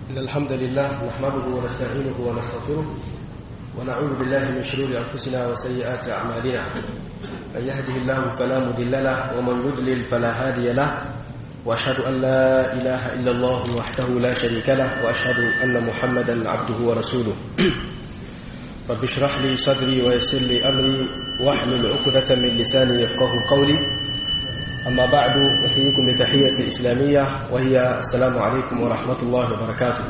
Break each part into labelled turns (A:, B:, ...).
A: إن الحمد لله نحمده ونستعينه ونستغفره ونعوذ بالله من شرور أنفسنا وسيئات أعمالنا من يهده الله فلا مضل له ومن يضلل فلا هادي له وأشهد أن لا إله إلا الله وحده لا شريك له وأشهد أن محمدا عبده ورسوله رب اشرح لي صدري ويسر لي أمري واحلل عقدة من لساني يفقه قولي أما بعد أحييكم بتحية الإسلامية وهي السلام عليكم ورحمة الله وبركاته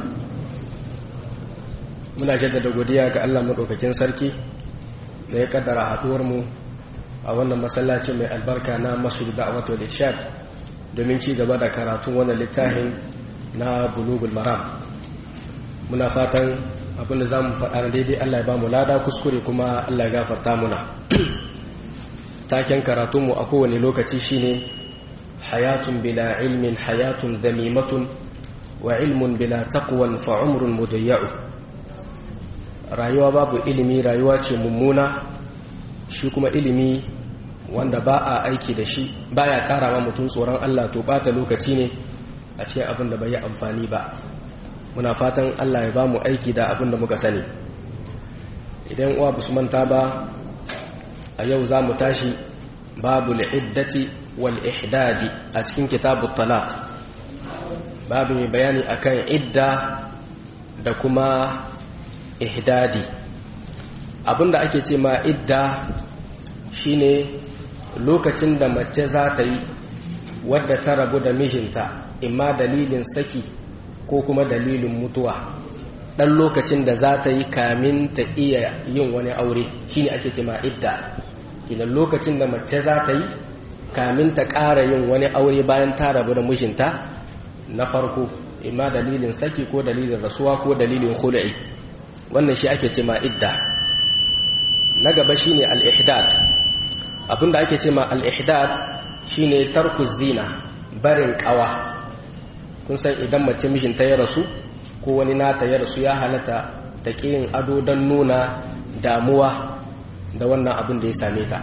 A: muna jaddada godiya ga Allah madaukakin sarki da ya kaddara haduwar mu a wannan masallacin mai albarka na Masjid Da'wat wal Irshad domin ci gaba da karatun wannan littafin na Bulugul Maram muna fatan abinda zamu faɗa daidai Allah ya ba mu lada kuskure kuma Allah ya gafarta muna taken karatunmu a kowane lokaci shine hayatun bila ilmin hayatun damimatun wa ilmun bila taqwan fa umrun mudayya'u rayuwa babu ilimi rayuwa ce mummuna shi kuma ilimi wanda ba a aiki da shi baya kara ma mutum tsoron Allah to bata lokaci ne a cikin abin da bai yi amfani ba muna fatan Allah ya ba mu aiki da abin da muka sani idan uwa ba su manta ba a yau za mu tashi babu al'iddati wal ihdadi a cikin kitabu talaq babu mai bayani akan idda da kuma ihdadi abinda ake ce ma idda shine lokacin da mace za ta yi wadda ta rabu da mijinta imma dalilin saki ko kuma dalilin mutuwa ɗan lokacin da za ta yi kamin ta iya yin wani aure shine ake ce ma idda idan lokacin da mace za ta yi kamin ta ƙara yin wani aure bayan ta rabu da mijinta na farko imma dalilin saki ko dalilin rasuwa ko dalilin khul'i wannan shi ake ce ma idda na gaba shine al-ihdad abinda ake ce ma al-ihdad shine tarku zina barin kawa kun san idan mace mijinta ya rasu ko wani nata ya rasu ya halatta ta yin ado don nuna damuwa da wannan abin da ya same ta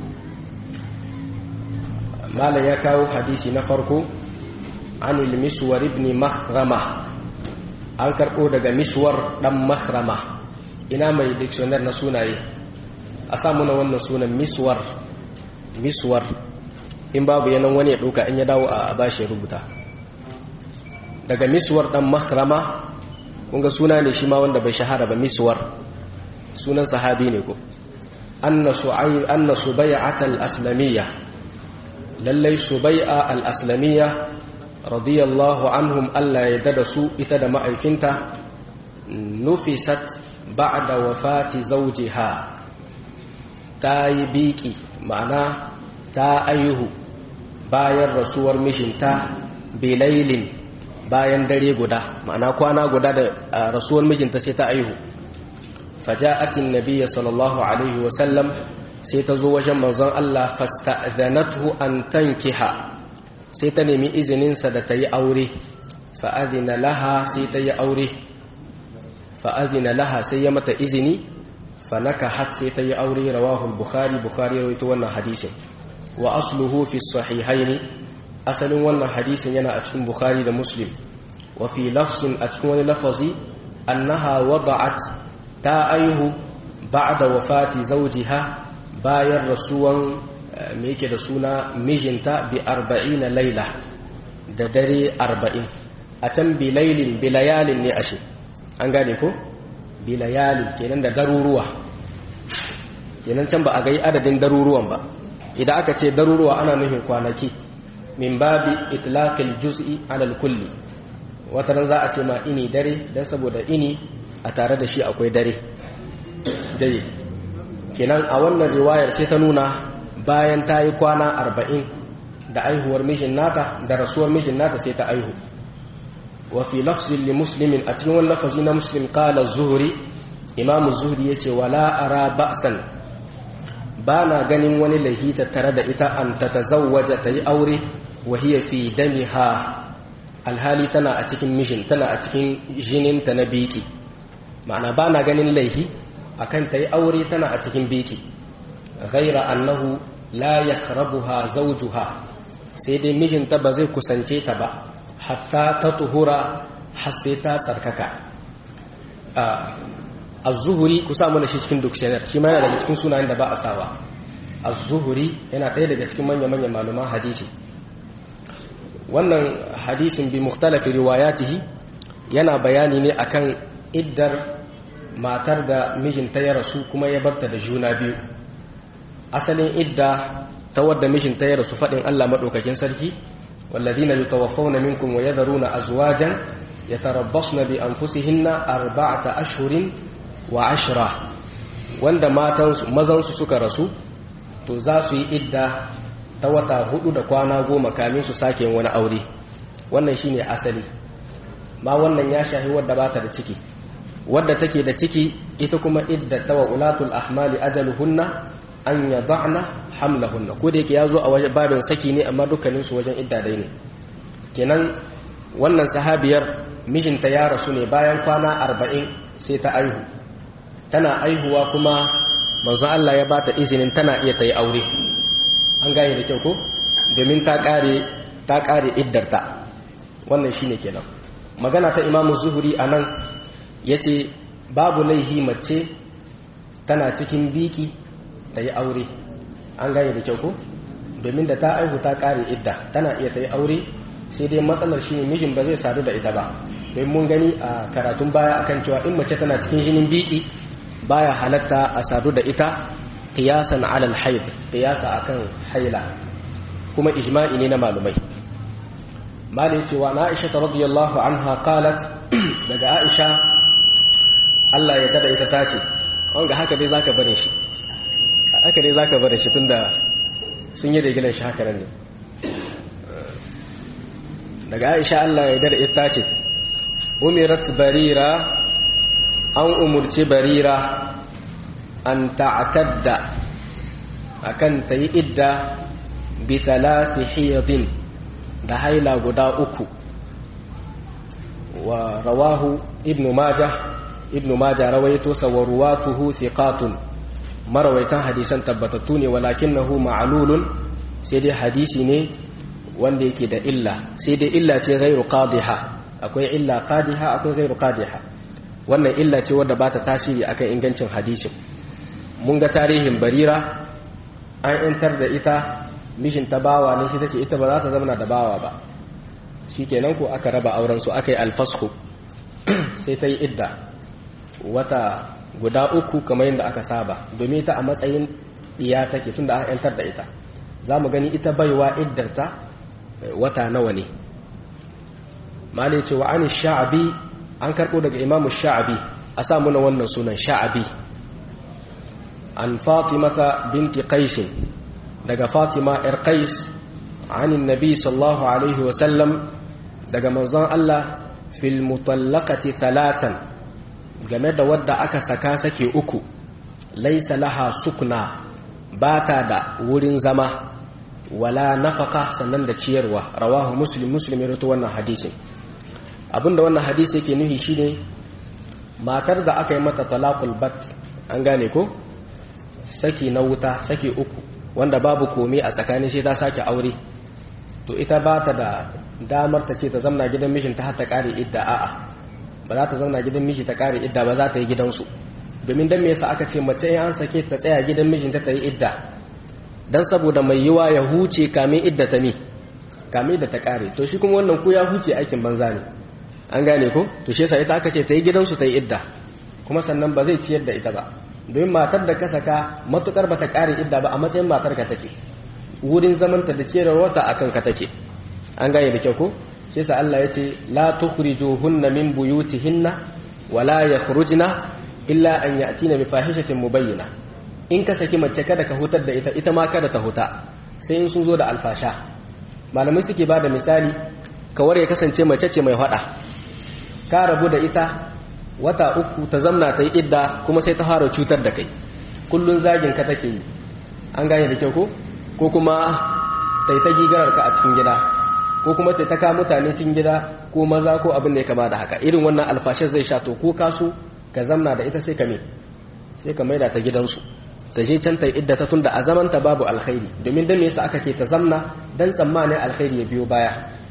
A: malam ya kawo hadisi na farko anil miswar ibn makhrama an karɓo daga miswar ɗan makhrama ina mai dictionary na sunaye a samu na wannan sunan miswar miswar in babu yanan wani ya ɗauka in ya dawo a bashi rubuta daga miswar ɗan makhrama kunga suna ne shi ma wanda bai shahara ba miswar sunan sahabi ne ko anna su'ayb anna subay'at al-aslamiyya lallai subay'a al-aslamiyya radiyallahu anhum Allah ya dada su ita da ma'aikinta nufisat ba'da wafati zawjiha ta yi biki ma'ana ta ayuhu bayan rasuwar mijinta bilailin bayan dare guda ma'ana kwana guda da rasuwar mijinta sai ta ayuhu faja'atin nabiyya sallallahu alaihi wasallam sai ta zo wajen manzon Allah fasta'zanathu an tankiha sai ta nemi izininsa da ta yi aure fa'azina laha sai ta yi aure fa'azina laha sai ya mata izini fanaka hat sai ta yi aure rawahul bukhari bukhari rawaito wannan hadisin wa asluhu fi sahihaini asalin wannan hadisin yana a cikin bukhari da muslim wa fi lafsin a cikin wani lafazi annaha wada'at ta aihu ba'da wafati zawjiha bayan rasuwan me yake da suna mijinta bi arba'ina laila da dare arba'in a can bi lailin bi layalin ne ashe an gane ko bi layalin kenan da daruruwa kenan can ba a gai adadin daruruwan ba idan aka ce daruruwa ana nufin kwanaki min babi itlaqil juz'i alal kulli wata ran za a ce ma ini dare dan saboda ini a tare da shi akwai dare dare kenan a wannan riwayar sai ta nuna bayan ta yi kwana arba'in da aihuwar mijin nata da rasuwar mijin nata sai ta aihu wa fi lafzin li muslimin a cikin wani lafazi na muslim kala zuhuri imamu zuhuri ya ce wala ara ba'san ba na ganin wani lahita tare da ita an ta tazawwaja ta yi aure wa hiya fi damiha alhali tana a cikin mishin tana a cikin jininta na biki ma'ana ba na ganin laihi akan ta yi aure tana a cikin biki ghaira annahu la yakrabuha zawjuha sai dai mijinta ba zai kusance ta ba hatta ta tuhura har sai ta tsarkaka az-zuhuri ku sa mana shi cikin dictionary shi ma yana daga cikin sunayen da ba a sawa az-zuhuri yana ɗaya daga cikin manya-manyan malaman hadisi wannan hadisin bi mukhtalafi riwayatihi yana bayani ne akan iddar matar da mijinta ya rasu kuma ya barta da juna biyu asalin idda ta wadda mijinta ya rasu faɗin Allah maɗaukakin sarki والذين يتوفون منكم ويذرون أزواجا يتربصن بأنفسهن أربعة أشهر وعشرة wanda matansu mazansu suka rasu to za su yi idda ta wata hudu da kwana goma kamin su sake wani aure wannan shine asali ma wannan ya shahi wadda ba ta da ciki wadda take da ciki ita kuma idda ta wa ulatul ahmali ajaluhunna an yada'na hamlahunna ko da yake ya zo a wajen babin saki ne amma dukkanin su wajen idda dai ne kenan wannan sahabiyar mijinta ya rasu ne bayan kwana arba'in sai ta aihu tana aihuwa kuma manzo Allah ya bata izinin tana iya ta yi aure an gane da kyau ko domin ta kare ta kare iddarta wannan shine kenan magana ta Imam Zuhri anan yace babu laihi mace tana cikin biki ta yi aure an gane da kyau ko domin da ta aihu ta kare idda tana iya ta yi aure sai dai matsalar shine mijin ba zai sadu da ita ba don mun gani a karatun baya akan cewa in mace tana cikin jinin biki baya halatta a sadu da ita qiyasan alal haid qiyasa akan haila kuma ijma'i ne na malumai malai cewa na Aisha radiyallahu anha qalat daga Aisha Allah ya dada ita tace wanga haka dai zaka barin shi haka dai zaka barin shi tunda sun yi rigilan shi haka ne daga Aisha Allah ya dada ita tace umirat barira an umurci barira an ta'tadda akan ta yi idda bi talati hiyadin da haila guda uku wa rawahu ibnu majah ibnu majah rawaito sawaruwatuhu thiqatun marawaitan hadisan tabbatattu ne walakinahu ma'lulun sai dai hadisi ne wanda yake da illa sai dai illa ce ghairu qadiha akwai illa qadiha akwai ghairu qadiha wannan illa ce wadda ba ta tasiri akan ingancin hadisin mun ga tarihin barira an intar da ita mishin ta bawa ne shi tace ita ba za ta zama da bawa ba shikenan ko aka raba auren su aka yi alfasku sai ta yi idda wata guda uku kamar yadda aka saba domin ita a matsayin iya take tunda an yantar da ita za mu gani ita baiwa iddarta wata nawa ne malai cewa an sha'abi an karɓo daga imamu sha'abi a sa muna wannan sunan sha'abi an fatimata binti qaisin daga fatima yar qais anin nabi sallallahu alaihi wasallam daga manzon Allah fil mutallaqati talatan game da wadda aka saka sake uku laisa laha sukna bata da wurin zama wala nafaka sannan da ciyarwa rawahu muslim muslim ya wannan hadisin abinda wannan hadisi yake nuhi shine matar da aka yi mata talaqul bat an gane ko saki na wuta saki uku wanda babu komai a tsakanin shi ta sake aure to ita ba ta da damar ta ce ta zamna gidan mishin ta ta kare idda a'a ba za ta zamna gidan mishi ta kare idda ba za ta yi gidansu domin dan me yasa aka ce mace in an sake ta tsaya gidan mishin ta ta yi idda dan saboda mai yiwa ya huce kamin idda ta mi kamin da ta kare to shi kuma wannan ku ya huce aikin banza ne an gane ko to shi yasa ita aka ce ta yi gidansu ta yi idda kuma sannan ba zai ciyar da ita ba domin matar da ka saka matukar ba ta kare idda ba a matsayin matar ka take wurin zamanta da ciyarwar wata akan ka take an gane da kyau ko shi yasa Allah ya ce la tukhrijuhunna min buyutihinna wala yakhrujna illa an ya'tina bi fahishatin mubayyina in ka saki mace kada ka hutar da ita ita ma kada ta huta sai in sun zo da alfasha malamai suke ba da misali kawar ya kasance mace ce mai hada ka rabu da ita wata uku ta zamna ta yi idda kuma sai ta fara cutar da kai kullun zagin ka take yi an gane da kyau ko ko kuma ta yi ta gigarar ka a cikin gida ko kuma ta taka mutane cikin gida ko maza ko abin da ya kama da haka irin wannan alfashar zai sha to ko kasu ka zamna da ita sai ka me sai ka maida ta gidansu ta je can ta yi idda ta tunda a zamanta babu alkhairi domin dan me yasa aka ce ta zamna dan tsammanin alkhairi ya biyo baya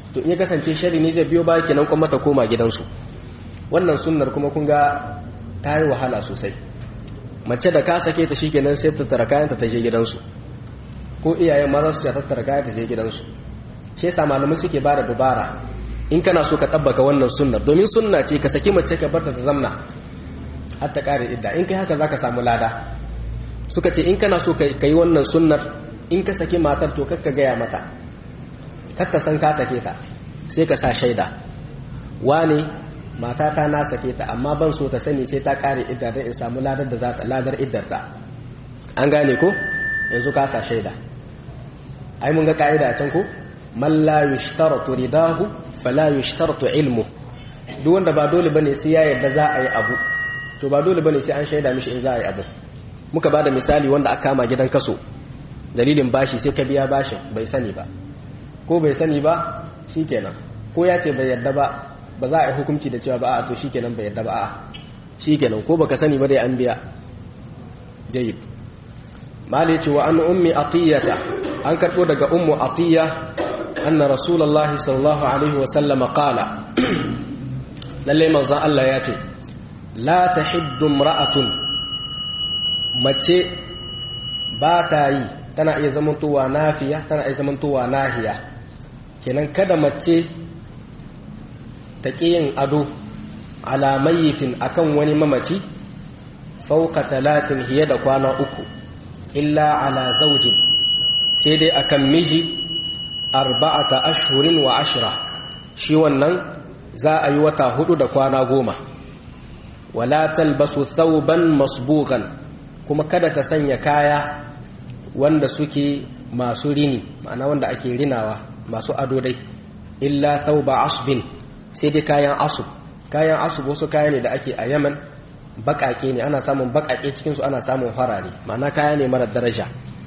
A: to in ya kasance shari ne zai biyo baya kenan kuma ta koma gidansu wannan sunnar kuma kun ga ta yi wahala sosai mace da ka sake ta shikenan sai ta tara kayanta ta je gidansu ko iyayen maza su tattara kaya ta je gidansu shi yasa malamai suke bada dubara in kana so ka tabbaka wannan sunnar domin sunna ce ka saki mace ka barta ta zamna har ta kare idda in kai haka zaka samu lada suka ce in kana so ka yi wannan sunnar in ka saki matar to kakka gaya mata kakka san ka sake ta sai ka sa shaida wane matata na sake ta amma ban so ta sani sai ta kare idda don in samu ladar da za ta ladar iddarta an gane ko yanzu ka sa shaida ai mun ga ka'ida can ko man la yushtaratu ridahu fala yushtaratu ilmu duk wanda ba dole bane sai ya yarda za a yi abu to ba dole bane sai an shaida mishi in za a yi abu muka bada misali wanda aka kama gidan kaso dalilin bashi sai ka biya bashin bai sani ba ko bai sani ba shikenan ko ya ce bai yarda ba ba za a yi hukunci da cewa ba a to shikenan bai yarda ba a shikenan ko baka sani ba dai an biya jayyid mali ce wa an ummi atiyata an karbo daga ummu atiya anna rasulullahi sallallahu alaihi wa sallama qala lalle manzon Allah ya ce la tahiddu imra'atun mace ba ta yi tana iya zamantowa nafiya tana iya zamantowa nahiya kenan kada mace ta ƙi yin ado ala mayyifin akan wani mamaci fauka talatin hiye da kwana uku illa ala zaujin sai dai akan miji arba'ata ashhurin wa ashira shi wannan za a yi wata hudu da kwana goma wala talbasu thawban masbughan kuma kada ta sanya kaya wanda suke masu rini ma'ana wanda ake rinawa masu ado dai illa thawba asbin sai dai kayan asub kayan asub wasu kaya ne da ake a yaman bakake ne ana samun bakake cikinsu ana samun farare ma'ana kaya ne mara daraja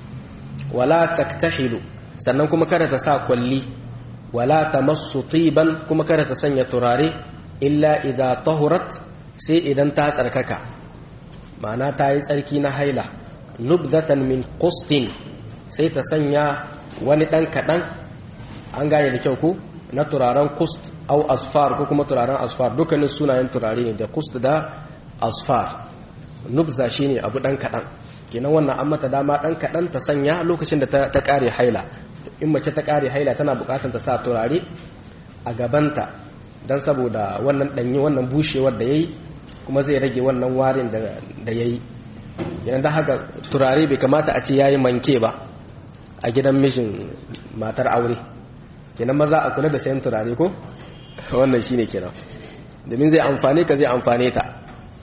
A: wala taktahilu sannan kuma kada ta sa kwalli wala tamassu tiban kuma kada ta sanya turare illa idza tahurat sai idan ta tsarkaka ma'ana ta yi tsarki na haila nubzatan min qustin sai ta sanya wani dan kadan an gane da kyau ko na turaren kust au asfar ko kuma turaren asfar dukkanin sunayen turare ne da kust da asfar nubza shine abu dan kadan kenan wannan an mata dama dan kadan ta sanya lokacin da ta kare haila in mace ta kare haila tana bukatar ta sa turare a gabanta dan saboda wannan danyi wannan bushewar da yayi kuma zai rage wannan warin da da yayi kenan dan haka turare bai kamata a ce yayi manke ba a gidan mijin matar aure kenan maza a kula da sayan turare ko wannan shine kenan domin zai amfane ka zai amfane ta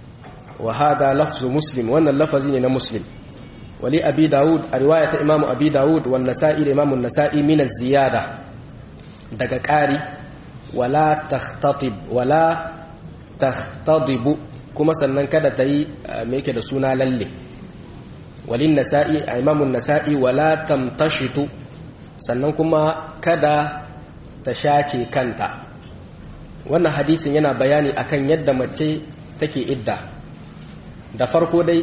A: wa hada lafzu muslim wannan lafazi ne na muslim wali abi daud a riwaya ta imamu abi daud wan nasa'i da imamu nasa'i min az-ziyada daga ƙari wala takhtatib wala takhtadib kuma sannan kada ta yi me yake da suna lalle walin nasa'i a imamu nasa'i wala tamtashitu sannan kuma kada ta shace kanta wannan hadisin yana bayani akan yadda mace take idda da farko dai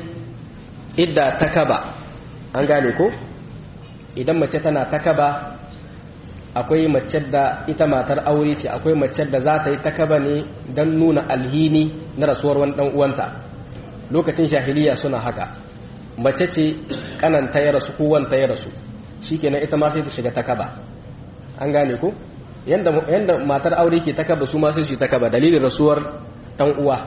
A: idda ta kaba an gane ko idan mace tana ta kaba akwai mace da ita matar aure ce akwai mace da za ta yi ta kaba ne don nuna alhini na rasuwar wani dan uwanta lokacin jahiliya suna haka mace ce kananta ya rasu ko wanta ya rasu shikenan ita ma sai ta shiga ta kaba an gane ko yanda yanda matar aure ke ta kaba su ma sai su ta kaba dalilin rasuwar dan uwa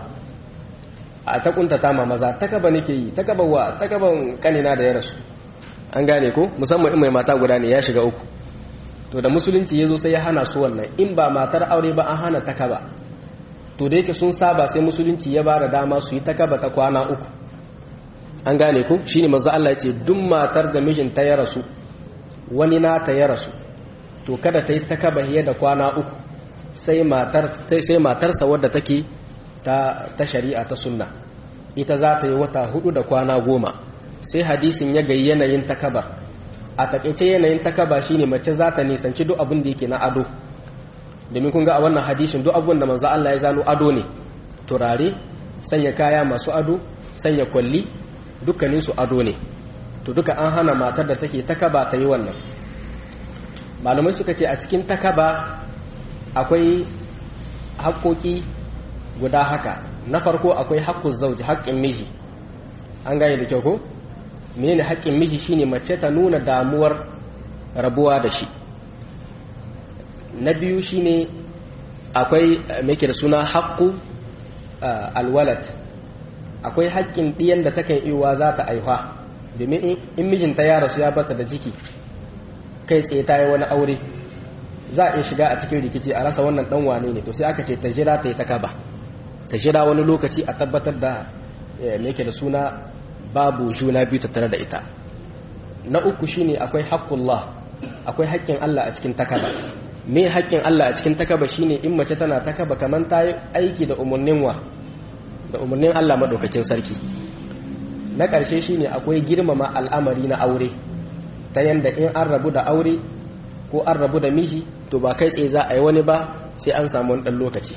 A: a ta kuntata ma maza ta kaba nake yi ta kaba wa ta kaban kanina da ya rasu an gane ko musamman in mai mata guda ne ya shiga uku to da musulunci ya zo sai ya hana su wannan in ba matar aure ba an hana ta kaba to da yake sun saba sai musulunci ya ba da dama su yi ta kaba ta kwana uku an gane ko shine manzo Allah ya ce duk matar da mijinta ya rasu wani nata ya rasu to kada ta yi ta kaba hiye da kwana uku sai matar sai matarsa wadda take ta ta shari'a ta sunna ita za ta yi wata hudu da kwana goma sai hadisin ya gayi yanayin takabar a takaice yanayin takaba shine mace za ta nisanci duk abin da yake na ado domin kun ga a wannan hadisin duk abin da manzo Allah ya zano ado ne turare sanya kaya masu ado sanya kwalli dukkanin su ado ne to duka an hana matar da take takaba ta yi wannan malamai suka ce a cikin takaba akwai haƙoƙi guda haka na farko akwai haƙƙun zauji haƙƙin miji an gane da kyau ko menene haƙƙin miji shine mace ta nuna damuwar rabuwa da shi na biyu shine akwai mai da suna haƙƙu alwalad akwai haƙƙin ɗiyan da takan iwa za ta aihuwa domin in mijinta ya rasu ya bata da jiki kai tsaye ta yi wani aure za a iya shiga a cikin rikici a rasa wannan ɗan wane ne to sai aka ce ta jira ta yi ta kaba ta jira wani lokaci a tabbatar da mai da suna babu juna biyu tattare da ita na uku shine akwai haƙƙullah akwai haƙƙin Allah a cikin takaba me haƙƙin Allah a cikin takaba shine in mace tana takaba kamar ta yi aiki da umarnin wa da umarnin Allah madaukakin sarki na ƙarshe shine akwai girmama al'amari na aure ta yanda in an rabu da aure ko an rabu da miji to ba kai tsaye za a yi wani ba sai an samu wani ɗan lokaci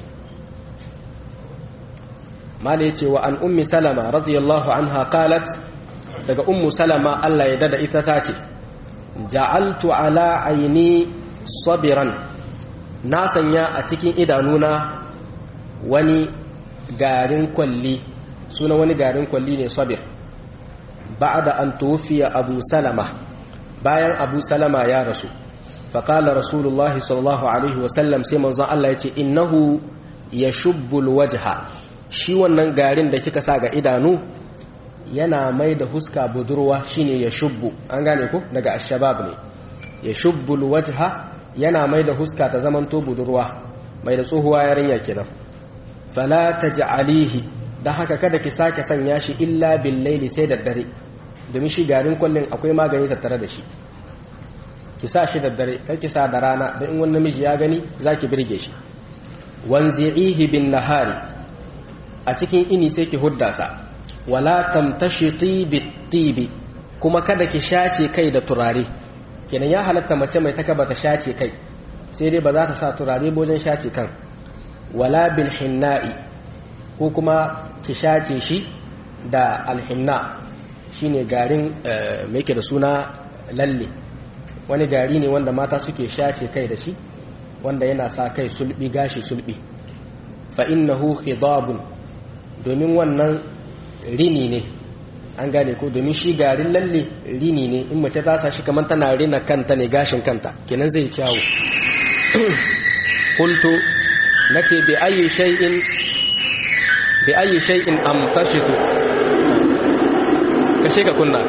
A: mala ya ce wa an ummi salama radiyallahu anha qalat daga ummu salama Allah ya dada ita ta ce ja'altu ala aini sabiran na sanya a cikin idanuna wani garin kwalli suna wani garin kwalli ne sabir ba'da an tufiya abu salama bayan abu salama ya rasu faƙala rasulullahi sallallahu alaihi wasallam sai manzon Allah ya ce innahu ya shubbul wajha shi wannan garin da kika sa ga idanu yana mai da huska budurwa shine ya shubbu an gane ku daga ashabab ne ya shubbul wajha yana mai da huska ta zamanto budurwa mai da tsohuwa yarinya kenan fala taj'alihi dan haka kada ki sake sanya shi illa bil laili sai da dare domin shi garin kullun akwai magani tattare da shi ki sa shi da dare kar ki sa da rana dan in wani namiji ya gani zaki birge shi wanzi'ihi bin nahari a cikin ini sai ki hudda sa wala tamtashiti bitibi kuma kada ki shace kai da turare kenan ya halatta mace mai taka bata shace kai sai dai ba za ta sa turare wajen shace kan wala bil hinna'i ko kuma ki shace shi da alhinna shine garin me yake da suna lalle wani gari ne wanda mata suke shace kai da shi wanda yana sa kai sulbi gashi sulbi fa innahu khidabun domin wannan rini ne an gane ko domin shi garin lalle rini ne in mace ta sa shi kamar tana rina kanta ne gashin kanta kenan zai kyawu qultu nace bi ayi shay'in bi ayi shay'in amtashitu kashe ka kunna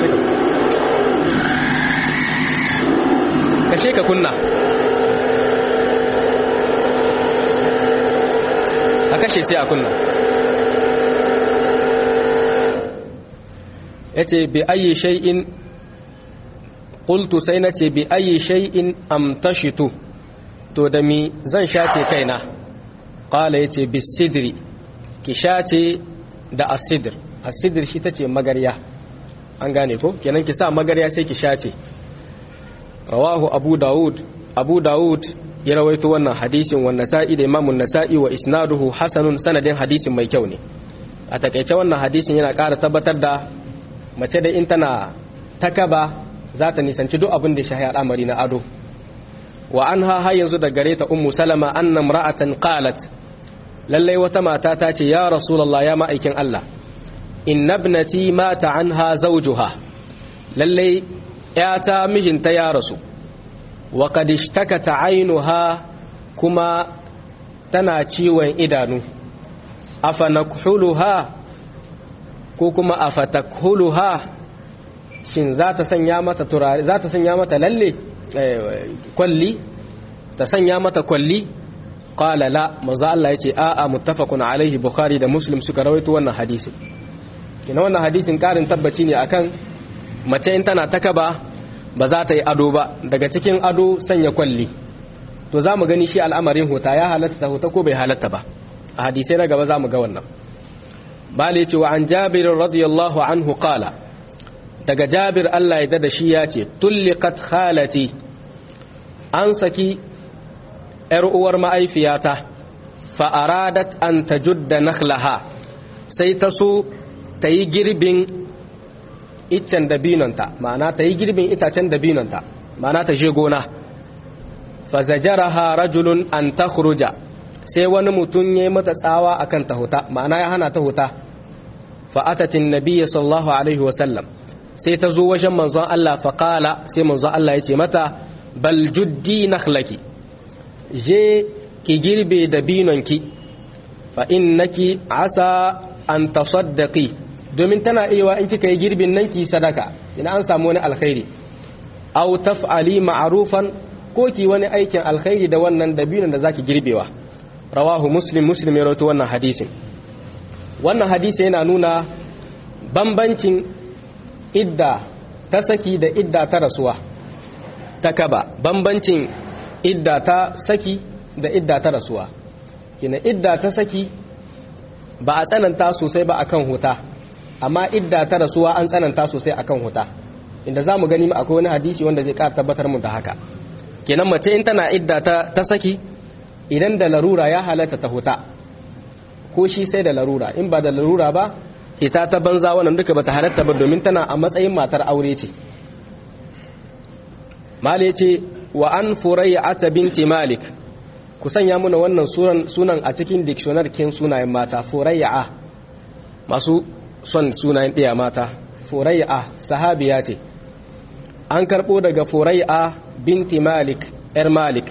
A: kashe ka kunna a kashe sai a kunna ya ce bi ayi shay'in ƙultu sai na ce bi ayi shay'in amtashitu to da mi zan shace kaina ƙala ya ce bi sidri ki shace da asidir asidir shi ta ce magarya an gane ko kenan ki sa magarya sai ki shace rawahu abu dawud abu dawud ya rawaito wannan hadisin wa nasa'i da imamun nasa'i wa isnaduhu hasanun sanadin hadisin mai kyau ne a takaice wannan hadisin yana ƙara tabbatar da mace da in tana takaba za ta nisanci duk abin da ya shahi al'amari na ado wa an ha yanzu da gare ta ummu salama anna imra'atan qalat lallai wata mata ta ce ya rasulullah ya ma'aikin Allah inna ibnati mata anha zawjuha lallai yata mijinta ya rasu wa qad ishtakata aynuha kuma tana ciwon idanu afa nakhuluha ko kuma afatakhuluha shin za ta sanya mata turare za ta sanya mata lalle kwalli ta sanya mata kwalli qala la manzo Allah yace a a muttafaqun alaihi bukhari da muslim suka rawaito wannan hadisi kina wannan hadisin karin tabbaci ne akan mace in tana takaba ba za ta yi ado ba daga cikin ado sanya kwalli to za mu gani shi al'amarin huta ya halatta ta huta ko bai halatta ba a hadisai na gaba za mu ga wannan bala yace wa an jabir radiyallahu anhu qala daga jabir Allah ya dada shi ya ce tulliqat khalati an saki ‘yar uwar ma'aifiyata fa'aradat an ta judda nakhlaha sai ta so ta yi girbin iccen dabinonta ma'ana ta yi girbin itacen dabinonta ma'ana ta je gona fazajaraha rajulun an takhruja sai wani mutum yayi mata tsawa akan ta huta ma'ana ya hana ta huta fa atatin nabiyyi sallallahu alaihi wa sallam sai ta zo wajen manzon Allah fa qala sai manzon Allah ya ce mata bal juddi nakhlaki je ki girbe da binonki fa innaki asa an tasaddaqi domin tana iya in kika yi girbin nan ki sadaka ina an samu wani alkhairi aw taf'ali ma'rufan ko ki wani aikin alkhairi da wannan dabinon da zaki girbewa rawahu muslim muslim ya rawaito wannan hadisin wannan hadisi yana nuna bambancin idda ta saki da idda ta rasuwa ta kaba bambancin idda ta saki da idda ta rasuwa kina idda ta saki ba a tsananta sosai ba akan huta amma idda ta rasuwa an tsananta sosai akan huta inda za mu gani akwai wani hadisi wanda zai ƙara tabbatar mu da haka kenan mace in tana idda ta, ta saki idan da larura ya halatta ta huta ko shi sai da larura in ba da larura ba ita ta banza wannan duka bata halatta ba domin tana a matsayin matar aure ce mali ce wa an furayya binti malik ku sanya muna wannan sunan a cikin dictionary kin sunayen mata furayya masu son sunayen ɗaya mata furayya sahabiya ce an karɓo daga furayya binti malik ‘yar malik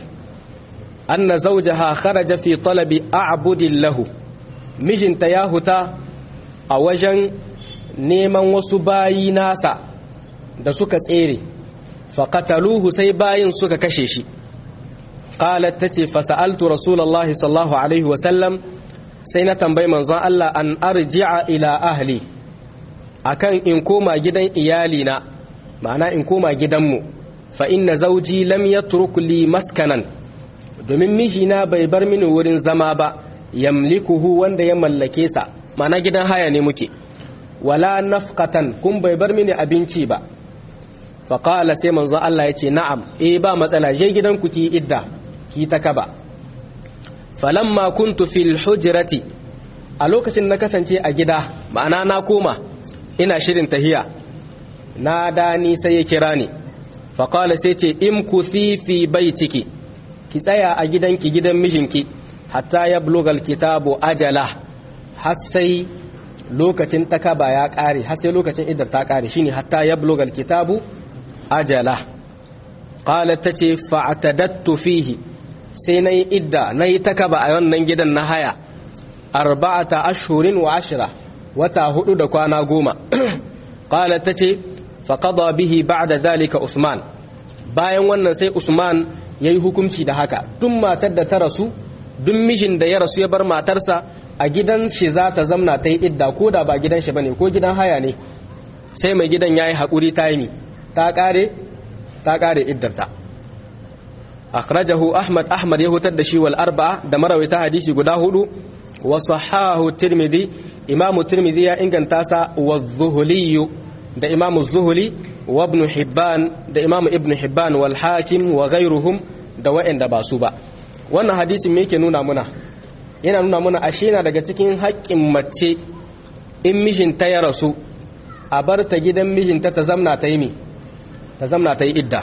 A: anna zawjaha kharaja fi talabi a'budin lahu mijinta ya huta a wajen neman wasu bayi nasa da suka tsere faƙataluhu sai bayin suka kashe shi qalat tace fasa'altu rasulullahi sallallahu alaihi wasallam sai na tambayi manzon Allah an arji'a ila ahli akan in koma gidan iyalina ma'ana in koma gidanmu fa inna zawji lam yatruk li maskanan domin mijina bai bar mini wurin zama ba yamlikuhu wanda ya mallake sa ma'ana gidan haya ne muke wala nafqatan kun bai bar mini abinci ba fa qala sai manzon Allah yace na'am eh ba matsala je gidanku ki idda ki ta kaba falamma kuntu fil hujrati a lokacin na kasance a gida ma'ana na koma ina shirin tahiya na dani sai ya kira ni faƙala sai ce in ku fi bai ciki ki tsaya a gidanki gidan mijinki hatta ya blogal kitabu ajala har sai lokacin takaba ya ƙare har sai lokacin idar ta ƙare shine hatta ya blogal kitabu ajala ƙalar ta ce fa'atadattu fihi sai na yi idda na yi takaba a wannan gidan na haya arba'ata ashurin wa ashira wata hudu da kwana goma ƙalar ta ce faƙada bihi ba'da zalika usman bayan wannan sai usman ya yi hukunci da haka tun matar da ta rasu duk mijin da ya rasu ya bar matarsa a gidan shi za ta zamna ta yi idda ko da ba gidan shi ba ne ko gidan haya ne sai mai gidan ya yi haƙuri ta yi ta ƙare ta ƙare iddarta akhrajahu ahmad ahmad ya hutar da shi wal arba'a da marawaita hadisi guda hudu wa sahahu tirmidhi imamu tirmidhi ya inganta sa wa zuhuli da imamu zuhuli wa ibn hibban da imamu ibn hibban wal hakim wa ghayruhum da wa'anda ba su ba wannan hadisin me yake nuna muna yana nuna muna ashe na daga cikin haƙƙin mace in mijinta ya rasu a bar ta gidan mijinta ta zamna ta yi mi ta zamna ta yi idda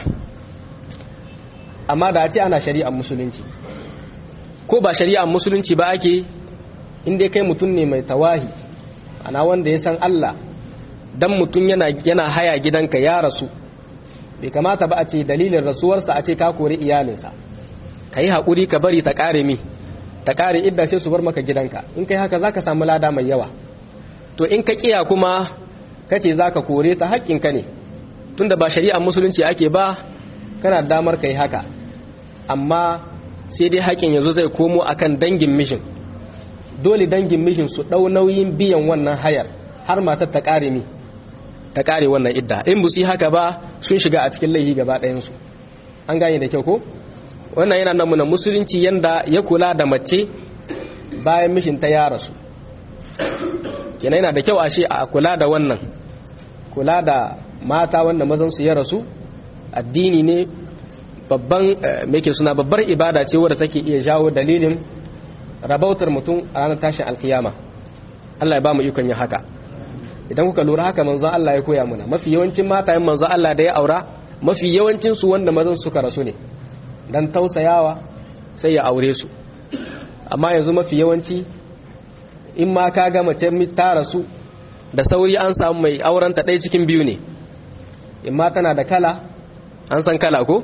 A: amma da a ce ana shari'ar musulunci ko ba shari'ar musulunci ba ake inda kai mutum ne mai tawahi ana wanda ya san Allah dan mutum yana yana haya gidanka ya rasu bai kamata ba a ce dalilin rasuwarsa a ce ka kori iyalinsa ka yi haƙuri ka bari ta ƙare mi ta ƙare idda sai su bar maka gidanka in kai haka za ka samu lada mai yawa to in ka ƙiya kuma ka ce za ka kore ta haƙƙinka ne tunda ba shari'ar musulunci ake ba kana damar ka yi haka amma sai dai haƙƙin yanzu zai komo akan dangin mishin dole dangin mishin su ɗau nauyin biyan wannan hayar har matar ta ƙare mi ta ƙare wannan idda in bu su haka ba sun shiga a cikin laifi gaba ɗayansu an gane da kyau ko wannan yana nan muna musulunci yanda ya kula da mace bayan mishinta ya rasu kenan yana da kyau a shi a kula da wannan kula da mata wanda mazan su ya rasu addini ne babban meke suna babbar ibada ce wadda take iya jawo dalilin rabautar mutum a ranar tashin alkiyama Allah ya ba mu ikon yin haka idan kuka lura haka manzo Allah ya koya muna mafi yawancin matayen manzo Allah da ya aura mafi yawancin su wanda mazan suka rasu ne dan tausayawa sai ya aure su amma yanzu mafi yawanci in ma ka ga mace ta rasu da sauri an samu mai aurenta ɗaya cikin biyu ne in ma tana da kala an san kala ko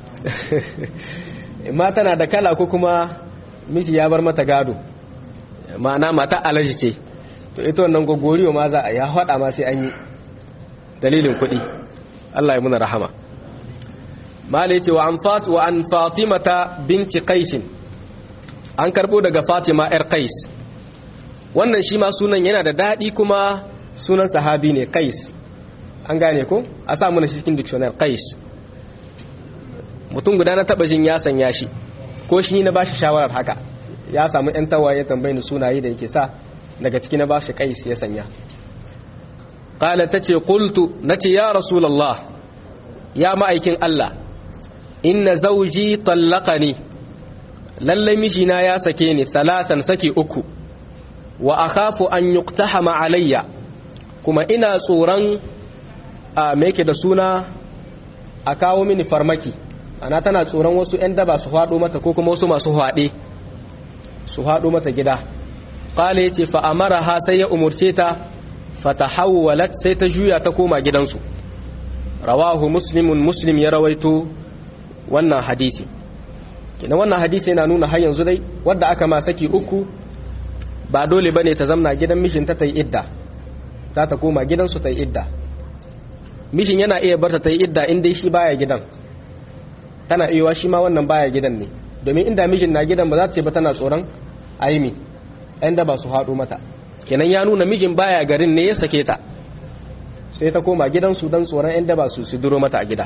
A: in ma tana da kala ko kuma miji ya bar mata gado ma'ana mata alaji ce to ita wannan gogoriyo ma za a ya haɗa ma sai an yi dalilin kuɗi Allah ya muna rahama mala yace wa an fat wa an fatimata binti qais an karbo daga fatima yar qais wannan shi ma sunan yana da dadi kuma sunan sahabi ne qais an gane ko a sa mana shi cikin dictionary qais mutum guda na taba jin ya sanya shi ko shi na bashi shawarar haka ya samu yan tawaye tambayin sunaye da yake sa daga ciki na bashi qais ya sanya qala tace qultu nace ya rasulullah ya ma'aikin Allah inna zauji tallaqani lalle mijina ya sake ni salasan saki uku wa akhafu an yuqtahama alayya kuma ina tsoron a me yake da suna a kawo mini farmaki ana tana tsoron wasu ƴan daba su faɗo mata ko kuma wasu masu haɗe su haɗo mata gida qala yace fa amaraha sai ya umurce ta fatahawwalat sai ta juya ta koma gidansu rawahu muslimun muslim ya rawaito wannan hadisi kina wannan hadisi yana nuna har yanzu dai wadda aka ma saki uku ba dole bane ta zamna gidan mishinta ta yi idda za ta koma gidansu ta yi idda mishin yana iya barta ta yi idda in dai shi baya gidan tana iya shi ma wannan baya gidan ne domin inda mishin na gidan ba za ta ce ba tana tsoron aimi ɗan da ba su haɗu mata kenan ya nuna mijin baya garin ne ya sake ta sai ta koma gidansu don tsoron ‘yan daba su su duro mata a gida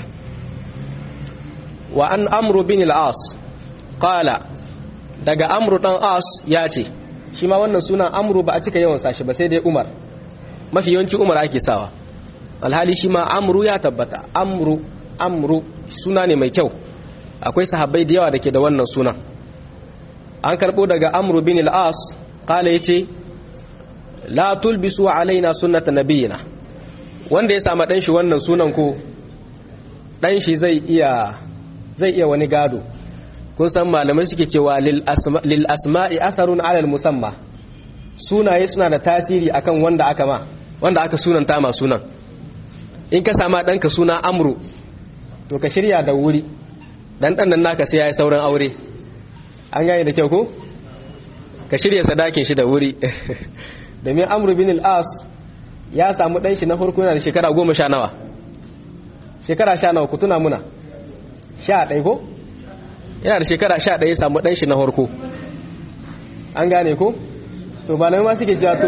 A: wa an amru bin al'as ƙala daga amru ɗan as ya ce shi ma wannan sunan amru ba a cika yawan sashi ba sai dai umar mafi yawanci umar ake sawa alhali shi ma amru ya tabbata amru amru suna ne mai kyau akwai sahabbai da yawa da ke da wannan sunan an karɓo daga amru bin al'as ƙala ya ce la tulbisu alaina sunnata nabiyina wanda ya sama ɗanshi wannan sunan ko ɗanshi zai iya zai iya wani gado kun san malamai suke cewa lil asma'i atharun alal musamma sunaye suna da tasiri akan wanda aka ma wanda aka sunanta ma sunan in ka sama ɗanka suna amru to ka shirya da wuri dan ɗan nan naka sai ya yi sauran aure an gane da kyau ko ka shirya sadakin shi da wuri domin amru bin al-as ya samu ɗanshi na farko yana da shekara goma sha nawa shekara sha nawa ku tuna muna sha ɗai ko yana da shekara sha ɗaya samu ɗanshi na farko an gane ko to ba na ma suke cewa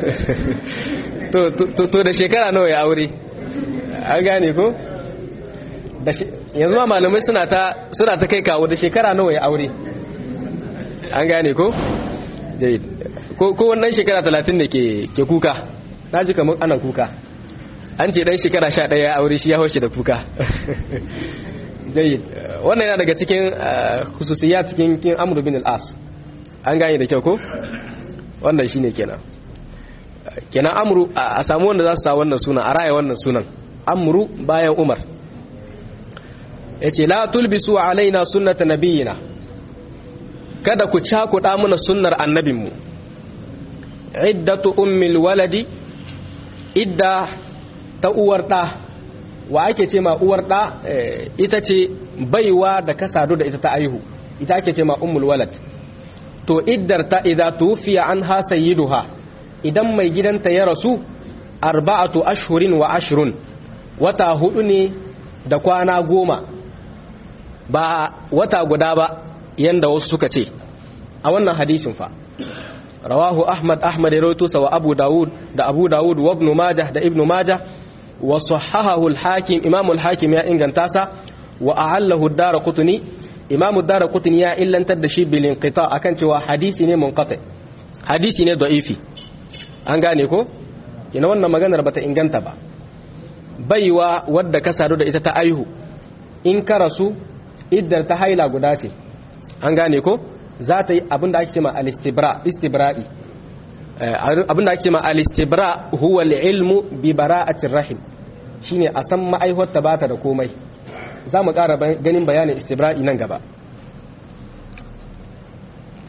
A: to to da shekara nawa ya aure an gane ko yanzu ma malamai suna ta suna ta kai kawo da shekara nawa ya aure an gane ko ko wannan shekara talatin da ke kuka na ji kamar ana kuka an ce dan shekara sha ɗaya ya aure shi ya haushe da kuka jayyid wannan yana daga cikin hususiyya cikin kin amru bin al-as an gane da kyau ko wannan shine kenan kenan amru a samu wanda za su sa wannan sunan a raya wannan sunan amru bayan umar yace la tulbisu alaina sunnata nabiyina kada ku cakuɗa mana sunnar annabinmu iddatu ummil waladi idda ta uwar ɗa wa ake ce ma uwar ɗa ita ce baiwa da ka sadu da ita ta aihu ita ake ce ma ummul walad to iddar ta idza tufiya an ha sayyiduha idan mai gidanta ya rasu arba'atu ashhurin wa ashrun wata hudu ne da kwana goma ba wata guda ba yanda wasu suka ce a wannan hadisin fa rawahu ahmad ahmad ya rawaito wa abu dawud da abu dawud wa ibn majah da ibn majah wa sahahahu al-hakim imam al-hakim ya inganta sa wa a'allahu ad-darqutni imam ad-darqutni ya illantar da shi bil inqita akan cewa hadisi ne munqati hadisi ne da'ifi an gane ko kina wannan maganar bata inganta ba baiwa wadda ka sadu da ita ta aihu in ka rasu iddar ta haila guda ce an gane ko za ta yi abinda ake ce ma al-istibra istibra'i abinda ake ce ma al-istibra huwa al-ilmu bi bara'atir rahim shine a san ma'aihuwar ta bata da komai za mu ƙara ganin bayanin istibra'i nan gaba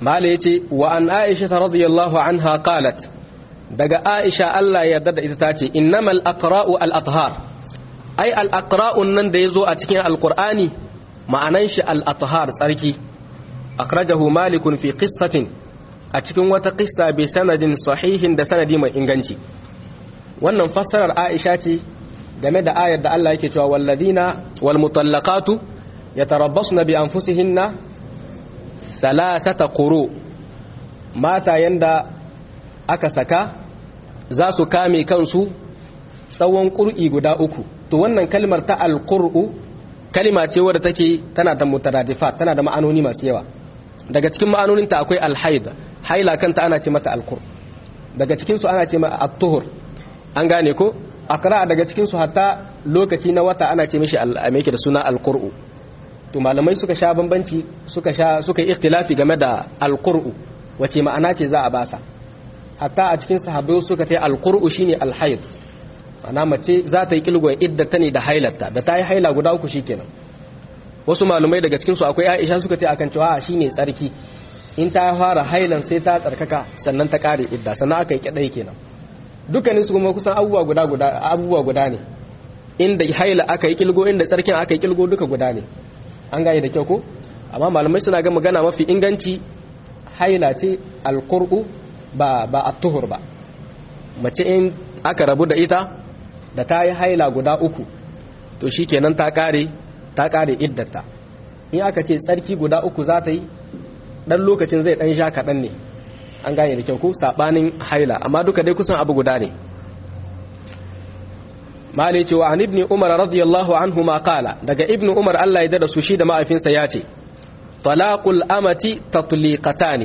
A: mala yace wa an aisha radiyallahu anha qalat daga aisha Allah ya yarda da ita tace innamal aqra'u al athhar ai al aqra'un nan da yazo a cikin alqur'ani ma'anan shi al athhar tsarki akhrajahu malikun fi qissatin a cikin wata qissa bi sanadin sahihin da sanadi mai inganci wannan fassarar aisha ce game da ayar da Allah yake cewa walladina wal mutallaqatu yatarabbasna bi anfusihinna thalathata quru mata yanda aka saka za su kame kansu tsawon qur'i guda uku to wannan kalmar ta alqur'u kalima ce wadda take tana da mutaradifat tana da ma'anoni masu yawa daga cikin ma'anoninta akwai alhaid haila kanta ana ce mata alqur daga cikin su ana ce mata at-tuhur an gane ko akra daga cikin su hatta lokaci na wata ana ce mishi al-ameke da suna al-qur'u to malamai suka sha bambanci suka sha suka yi ikhtilafi game da al-qur'u wace ma'ana ce za a basa hatta a cikin sahabbai suka ce al-qur'u shine al-hayd ana mace za ta yi kilgon idda ta ne da hailarta da ta yi haila guda uku shikenan wasu malamai daga cikin su akwai Aisha suka ce akan cewa shine tsarki in ta fara hailan sai ta tsarkaka sannan ta kare idda sannan aka yi kidai kenan dukkanin su kuma kusan abubuwa guda guda abubuwa guda ne inda haila aka yi kilgo inda tsarkin aka yi kilgo duka guda ne an gane da kyau ko amma malamai suna ga magana mafi inganci haila ce alqur'u ba ba at-tuhur ba mace in aka rabu da ita da ta yi haila guda uku to shikenan ta kare ta kare iddata in aka ce tsarki guda uku za ta yi dan lokacin zai dan sha kaɗan ne an gane da kyau ko sabanin haila amma duka dai kusan abu guda ne mali cewa an ibni umar radiyallahu anhu ma qala daga ibni umar Allah ya dada su shi da ma'afinsa ya ce talaqul amati tatliqatani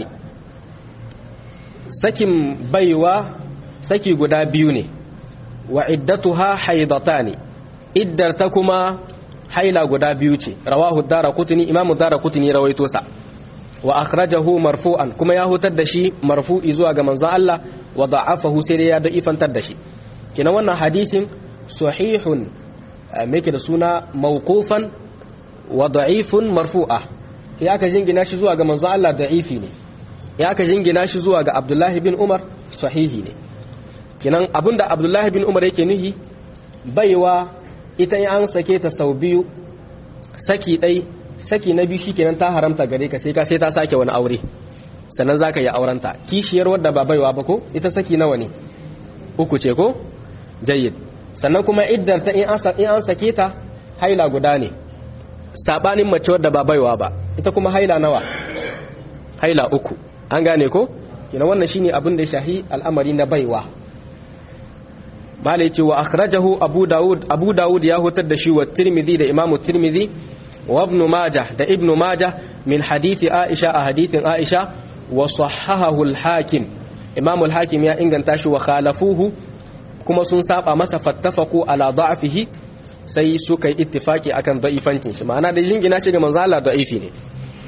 A: sakin baiwa saki guda biyu ne wa iddatuha haidatani iddar ta kuma haila guda biyu ce rawahu daraqutni imamu daraqutni rawaito sa wa akhrajahu marfu'an kuma ya hutar da shi marfu'i zuwa ga manzon Allah wa da'afahu sai dai ya da'ifantar da shi kina wannan hadisin sahihun me da suna mawqufan wa da'ifun marfu'a ya aka jingina shi zuwa ga manzon Allah da'ifi ne ya aka jingina shi zuwa ga Abdullahi bin Umar sahihi ne kinan abinda Abdullahi bin Umar yake nuhi baiwa ita in an sake ta sau biyu saki ɗai saki na biyu shikenan ta haramta gare ka sai ka sai ta sake wani aure sannan zaka yi aurenta kishiyar wadda ba baiwa ba ko ita saki nawa ne uku ce ko jayyid sannan kuma iddar ta in an sake ta haila guda ne sabanin mace wadda ba baiwa ba ita kuma haila nawa haila uku an gane ko kina wannan shine abin da ya shahi al'amari na baiwa malai ce wa akhrajahu abu daud abu daud ya hutar da shi wa tirmidhi da imamu tirmidhi wa ibn majah da ibn majah min hadithi aisha a hadithin aisha wa sahahahu al-hakim imamu al-hakim ya inganta shi wa khalafuhu kuma sun saba masa fattafaku ala da'fihi sai suka yi ittifaki akan da'ifancin shi ma'ana da jingina shi ga manzo Allah da'ifi ne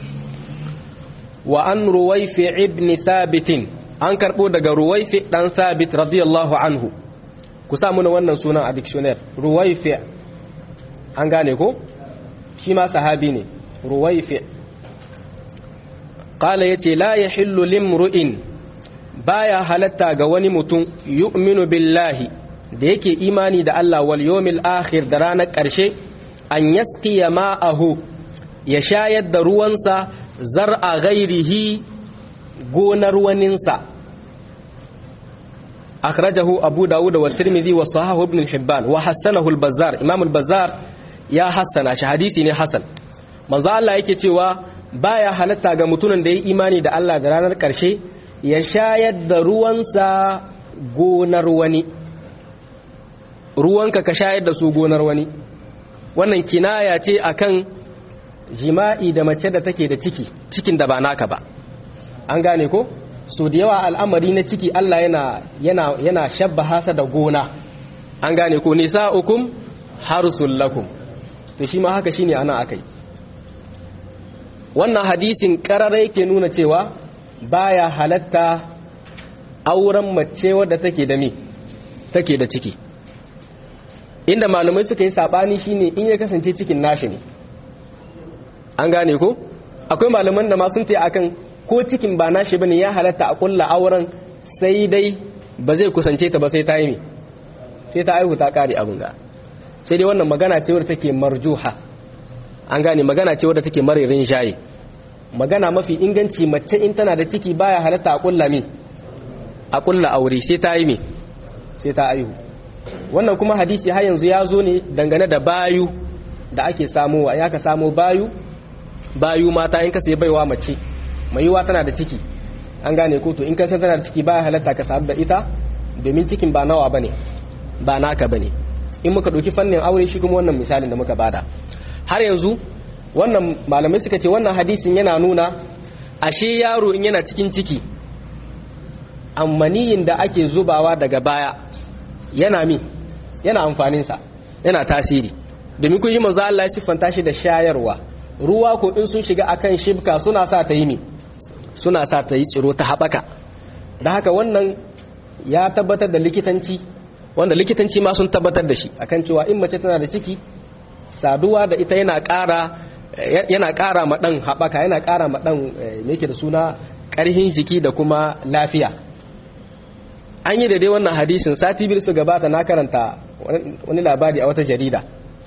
A: wa an ruwaifi ibn thabit an karbo daga ruwaifi dan thabit radiyallahu anhu ku sa muna wannan sunan a dictionary ruwaifi an gane ko shi ma sahabi ne ruwaifi qala yace la yahillu limru'in baya halatta ga wani mutum yu'minu billahi da yake imani da Allah wal yawmil akhir da ranar ƙarshe an yasqiya ma'ahu ya shayar da ruwansa zar'a ghairihi gonar waninsa akhrajahu abu dawud wa tirmidhi wa sahahu ibn hibban wa hassanahu al-bazzar imam al-bazzar ya hassana shi hadisi ne hasan manzo Allah yake cewa baya halatta ga mutumin da ya imani da Allah da ranar ƙarshe ya shayar da ruwansa gonar wani ruwanka ka shayar da su gonar wani wannan kinaya ce akan jima'i da mace da take da ciki cikin da ba naka ba an gane ko so da yawa al'amari na ciki Allah yana yana yana shabbaha sa da gona an gane ko nisa'ukum harsul lakum to shi ma haka shine ana akai wannan hadisin karara yake nuna cewa baya halatta auren mace wadda take da me take da ciki inda malamai suka yi sabani shine in ya kasance cikin nashi ne an gane ko akwai malaman da ma sun tayi akan ko cikin ba nashi bane ya halatta a kulla auren sai dai ba zai kusance ta ba sai ta yi ne sai ta aihu ta kare abin ga sai dai wannan magana ce wadda take marjuha an gane magana ce wadda take maririn shayi magana mafi inganci mace in tana da ciki baya halatta a kulla mi a kulla aure sai ta yi mi sai ta aihu wannan kuma hadisi har yanzu ya zo ne dangane da bayu da ake samowa ya ka samo bayu bayu mata in ka sai baiwa mace mai yiwa tana da ciki an gane ko to in ka san tana da ciki baya halatta ka samu da ita domin cikin ba nawa bane ba naka bane in muka ɗauki fannin aure shi kuma wannan misalin da muka bada har yanzu wannan malamai suka ce wannan hadisin yana nuna ashe yaro in yana cikin ciki ammaniyin da ake zubawa daga baya yana mi yana amfaninsa yana tasiri domin kun yi manzo Allah ya siffanta shi da shayarwa ruwa ko in sun shiga akan shibka suna sa ta yi mi suna sa ta yi tsiro ta haɓaka da haka wannan ya tabbatar da likitanci wanda likitanci ma sun tabbatar da shi akan cewa in mace tana da ciki saduwa da ita yana ƙara yana ƙara ma ɗan haɓaka yana ƙara ma ɗan me yake da suna ƙarhin jiki da kuma lafiya an yi da dai wannan hadisin sati biyu su gabata na karanta wani labari a wata jarida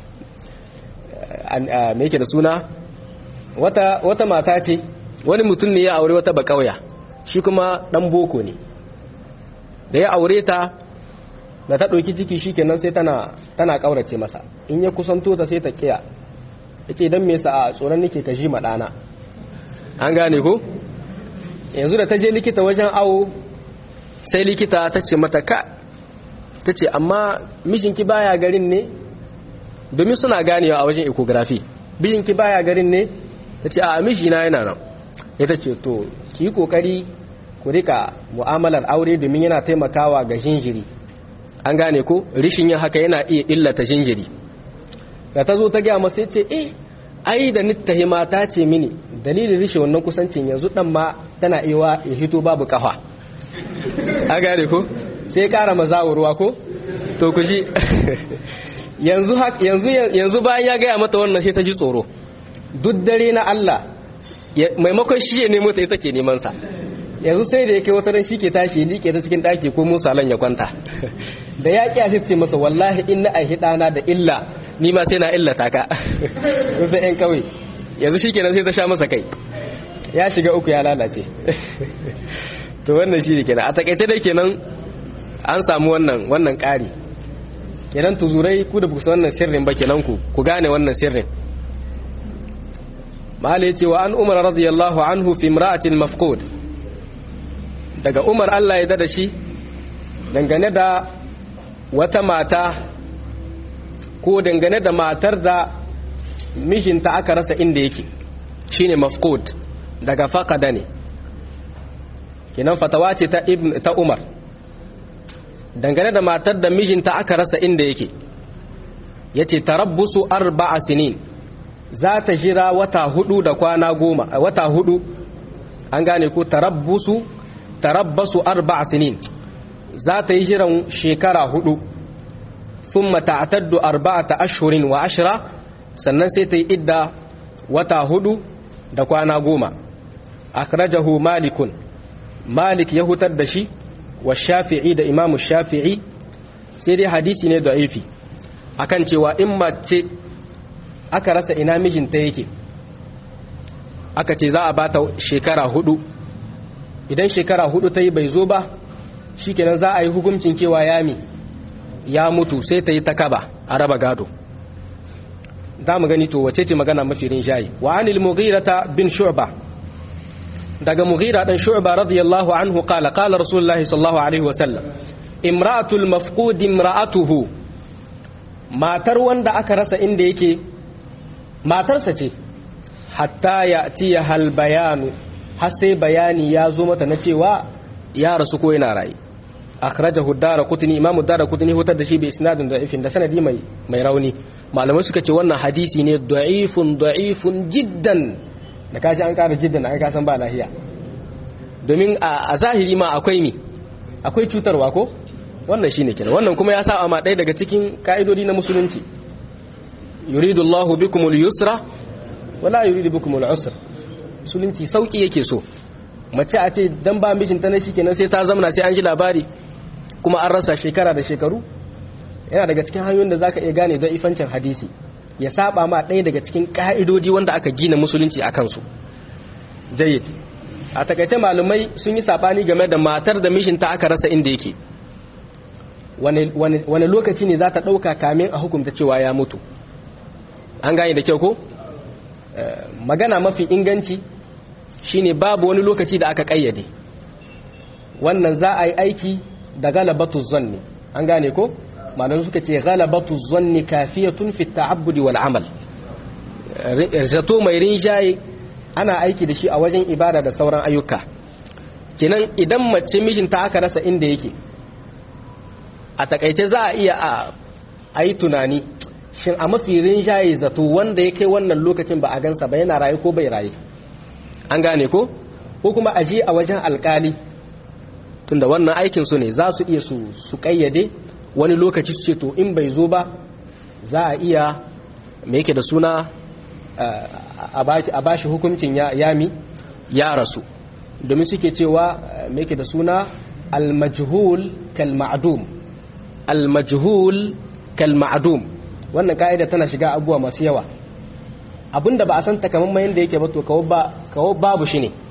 A: me yake da suna wata, wata mata ce wani mutum ne ya aure wata bakauya shi kuma ɗan boko ne da ya aure ta da ta ɗauki ciki shi kenan sai tana tana ƙaurace masa in ya kusanto ta sai ta ƙiya ya ce don me sa a tsoron nake ka ji maɗana an gane ko yanzu da ta je likita wajen awo sai likita ta ce mata ka ta ce amma mijinki baya garin ne domin suna ganewa a wajen ecography mijinki baya garin ne ta ce a mijina yana nan ya ta ce to ki yi kokari ku rika mu'amalar aure domin yana taimakawa ga jinjiri an gane ko rishin yin haka yana iya illata jinjiri da ta zo ta gaya masa ce eh ai da nittahi mata ce mini dalilin rishe wannan kusancin yanzu dan ma tana iya ya hito babu kafa an gane ko sai kara mazawo ruwa ko to ku ji yanzu yanzu bayan ya gaya mata wannan sai ta ji tsoro duk dare na Allah maimakon shi ya nemo ta ita ke neman sa yanzu sai da yake wata ran shi ke tashi liƙe ta cikin ɗaki ko musalan ya kwanta da ya ƙi ce masa wallahi in na aihi ɗana da illa ni ma sai na illata ka wasu ‘yan kawai yanzu shi kenan sai ta sha masa kai ya shiga uku ya lalace to wannan shi ne kenan a takaice dai kenan an samu wannan wannan ƙari kenan tuzurai ku da bukusa wannan sirrin ba kenan ku ku gane wannan sirrin mahala ya ce wa an umar radiyallahu anhu fi imra'atin mafqud daga umar Allah ya da shi dangane da wata mata ko dangane da matar da mijinta aka rasa inda yake shine mafqud daga faqada ne kinan fatawa ce ta ibn ta umar dangane da matar da mijinta aka rasa inda yake yace tarabbusu arba'a sinin za ta jira wata hudu da kwana goma wata hudu an gane ko tarabbusu tarabbasu arba'a sinin za ta yi jiran shekara hudu ثم تعتد أربعة أشهر وعشرة sannan sai ta yi idda wata hudu da kwana goma akhrajahu malikun malik ya hutar da shi wa shafi'i da imamu shafi'i sai dai hadisi ne da'ifi akan cewa in mace aka rasa ina mijinta yake aka ce za a bata shekara hudu idan shekara hudu ta yi bai zo ba shikenan za a yi hukuncin kewa yami ya mutu sai ta yi ta kaba a raba gado za mu gani to wace ce magana mafi rinjaye wa anil mughirata bin shu'ba daga mughira dan shu'ba radiyallahu anhu qala qala rasulullahi sallallahu alaihi wa sallam imra'atul mafqud imra'atuhu matar wanda aka rasa inda yake matarsa ce hatta ya'tiya hal bayanu har sai bayani ya zo mata na cewa ya rasu ko yana rayi akhrajahu ad-darqutni imam ad-darqutni hutar da shi bi isnadin da'ifin da sanadi mai mai rauni malamai suka ce wannan hadisi ne da'ifun da'ifun jiddan da kaji an kara jiddan ai ka san ba lahiya domin a zahiri ma akwai mi akwai cutarwa ko wannan shine kenan wannan kuma ya sa ma ɗaya daga cikin ka'idodi na musulunci yuridu Allahu bikumul yusra wala yuridu bikumul usra musulunci sauki yake so mace a ce dan ba mijinta na shi kenan sai ta zamana sai an ji labari kuma an rasa shekara da shekaru yana daga cikin hanyoyin da zaka iya gane don ifancin hadisi ya saba ma ɗaya daga cikin ƙa'idodi wanda aka gina musulunci a kansu jayyid a takaice malumai sun yi sabani game da matar da mijinta aka rasa inda yake wani lokaci ne za ta ɗauka kamin a hukunta cewa ya mutu an gane da kyau ko magana mafi inganci shine babu wani lokaci da aka ƙayyade wannan za a yi aiki da galabatu zanni an gane ko malamai suka ce galabatu zanni kafiyatun fi ta'abbudi wal amal zato mai rinjaye ana aiki da shi a wajen ibada da sauran ayyuka kenan idan mace mijinta aka rasa inda yake a takaice za a iya a yi tunani shin a mafi rinjaye zato wanda ya kai wannan lokacin ba a gansa ba yana raye ko bai raye an gane ko ko kuma aje a wajen alkali tunda wannan aikin su ne za su iya su su kayyade wani lokaci su ce to in bai zo ba za a iya me yake da suna a bashi hukuncin yami ya rasu domin suke cewa me yake da suna al-majhul kal ma'dum al-majhul kal ma'dum wannan ka'ida tana shiga abubuwa masu yawa abinda ba a san takamaiman yadda yake ba to kawo babu shi ne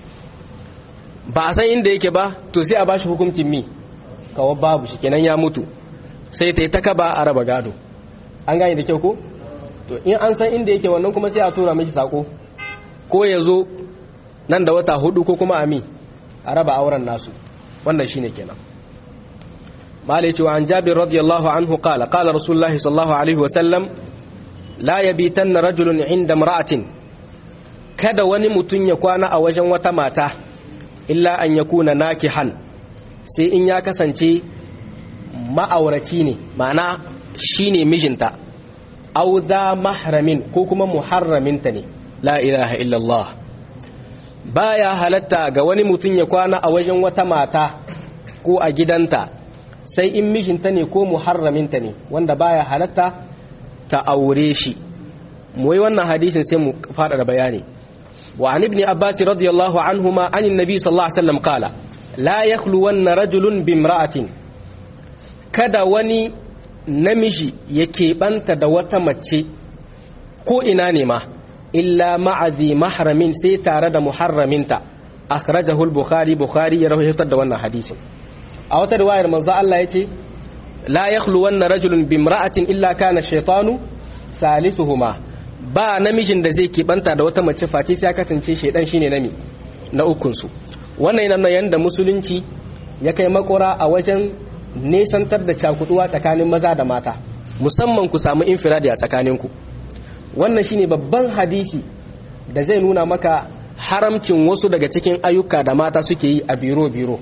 A: ba a san inda yake ba to sai a bashi hukuncin mi kawo babu shi kenan ya mutu sai ta yi ta kaba a raba gado an gane da kyau ko to in an san inda yake wannan kuma sai a tura mishi sako ko ya zo nan da wata hudu ko kuma ami a raba auren nasu wannan shine kenan malai cewa an jabir radiyallahu anhu qala qala rasulullahi sallallahu alaihi wasallam la yabitanna rajulun inda imra'atin kada wani mutun ya kwana a wajen wata mata illa an yakuna nakihan sai in ya kasance ma'auraci ne ma'ana shine mijinta aw da mahramin ko kuma muharraminta ne la ilaha illallah baya halatta ga wani mutum ya kwana a wajen wata mata ko a gidanta sai in mijinta ne ko muharraminta ne wanda baya halatta ta aure shi mu yi wannan hadisin sai mu fada da bayani wa an ibn abbas radiyallahu anhuma an annabi sallallahu alaihi wasallam qala la yakhluwanna rajulun bimra'atin kada wani namiji ya keɓanta da wata mace ko ina ne ma illa ma'azi mahramin sai tare da muharraminta akhrajahu al-bukhari bukhari ya rawaito da wannan hadisin a wata riwayar manzo Allah yace la yakhlu wanna rajulun bimra'atin illa kana shaytanu salisuhuma ba namijin da zai keɓanta da wata mace face sai ya kasance shaydan shine nami na ukun su wannan yana yanda musulunci ya kai makora a wajen nesantar da cakuduwa tsakanin maza da mata musamman ku samu infiradi a tsakaninku wannan shine babban hadisi da zai nuna maka haramcin wasu daga cikin ayyuka da mata suke yi a biro-biro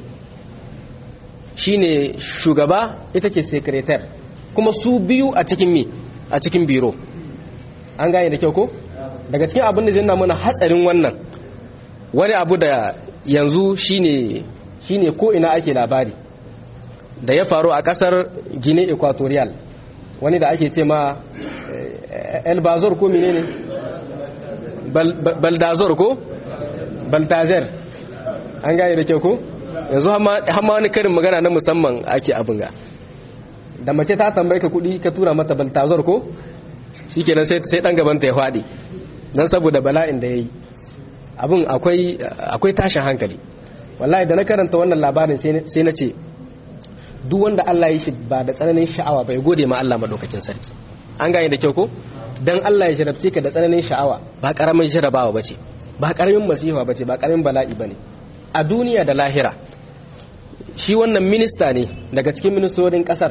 A: shine shugaba ita ce sekretar kuma su biyu a cikin mi a cikin biro an gane da kyau ko daga cikin abin da zai nuna mana hatsarin wannan wani abu da yanzu shine shine ko ina ake labari da ya faru a kasar gine equatorial wani da ake ce ma elbazor ko mine ne baldazor ko baltazer an gane da kyau ko yanzu hama wani karin magana na musamman ake abin ga da mace ta tambaye ka kudi ka tura mata baltazor ko shi kenan sai dan gabanta ya faɗi don saboda bala'in da ya yi abin akwai tashin hankali wallahi da na karanta wannan labarin sai na ce duk wanda Allah ya shi ba da tsananin sha'awa bai gode ma Allah madaukakin sarki an gane da kyau ko dan Allah ya jarabce ka da tsananin sha'awa ba karamin jarabawa bace ba karamin masifa bace ba karamin bala'i bane a duniya da lahira shi wannan minista ne daga cikin ministorin kasar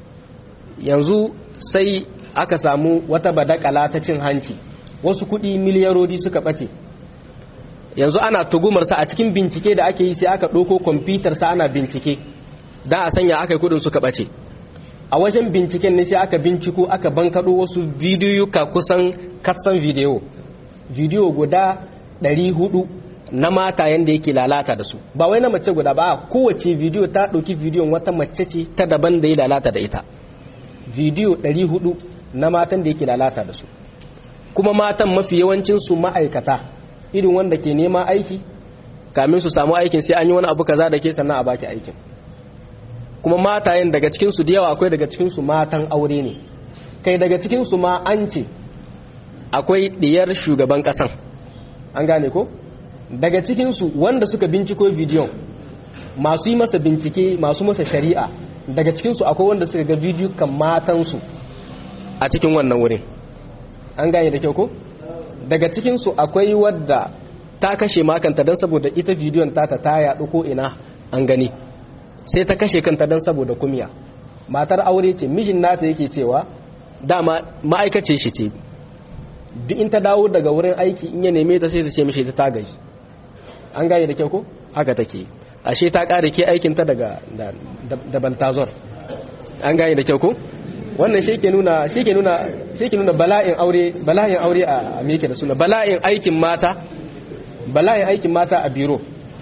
A: yanzu sai aka samu wata badakala ta cin hanci wasu kuɗi miliyarodi suka ɓace yanzu ana tugumarsa a cikin bincike da ake yi sai aka ɗauko kwamfutarsa ana bincike da a sanya aka yi kudin suka ɓace a wajen binciken ne sai aka binciko aka bankaɗo wasu bidiyuka kusan katsan bidiyo bidiyo guda 400 na mata yadda yake lalata da su ba wai na mace guda ba kowace bidiyo ta ɗauki bidiyon wata mace ce ta daban da ya lalata da ita bidiyo 400 na matan da yake lalata da su kuma matan mafi yawancinsu ma'aikata irin wanda ke nema aiki kamin su samu aikin sai an yi wani abu kaza da ke sannan a baki aikin kuma matayen daga cikin su da yawa akwai daga cikin su matan aure ne kai daga cikin su ma an ce akwai diyar shugaban kasan an gane ko daga cikin su wanda suka binciko bidiyon masu yi masa bincike masu masa shari'a daga cikin su akwai wanda suka ga bidiyo kan matan su a cikin wannan wurin an gane da kyau ko daga cikin su akwai wadda ta kashe makanta don saboda ita bidiyon ta ta yaɗu ko ina an gani sai ta kashe kanta don saboda kumiya matar aure ce mijin nata yake cewa dama ma'aikace shi ce duk in ta dawo daga wurin aiki in ya neme ta sai ta ce mishi ta tagaji an gane da kyau ko haka take ashe ta kare ke aikin ta daga da bantazor an gane da kyau ko wannan shi ke nuna shi ke nuna shi ke nuna bala'in aure bala'in aure a me da suna bala'in aikin mata bala'in aikin mata a biro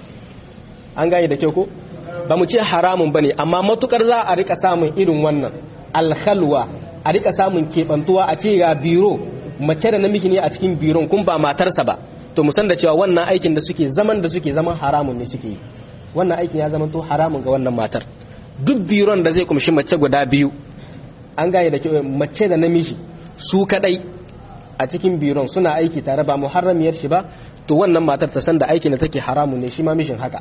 A: an gane da kyau ko ba mu ce haramun bane amma matukar za a rika samun irin wannan alkhalwa a rika samun kebantuwa a ce ga biro mace da namiji ne a cikin biron kun ba matarsa ba to mu san da cewa wannan aikin da suke zaman da suke zaman haramun ne suke yi wannan aikin ya zama to haramun ga wannan matar duk biron da zai kumshi mace guda biyu an gane da kyau mace da namiji su kadai a cikin biron suna aiki tare ba muharramiyar shi ba to wannan matar ta san da aikin da take haramun ne shi ma mishin haka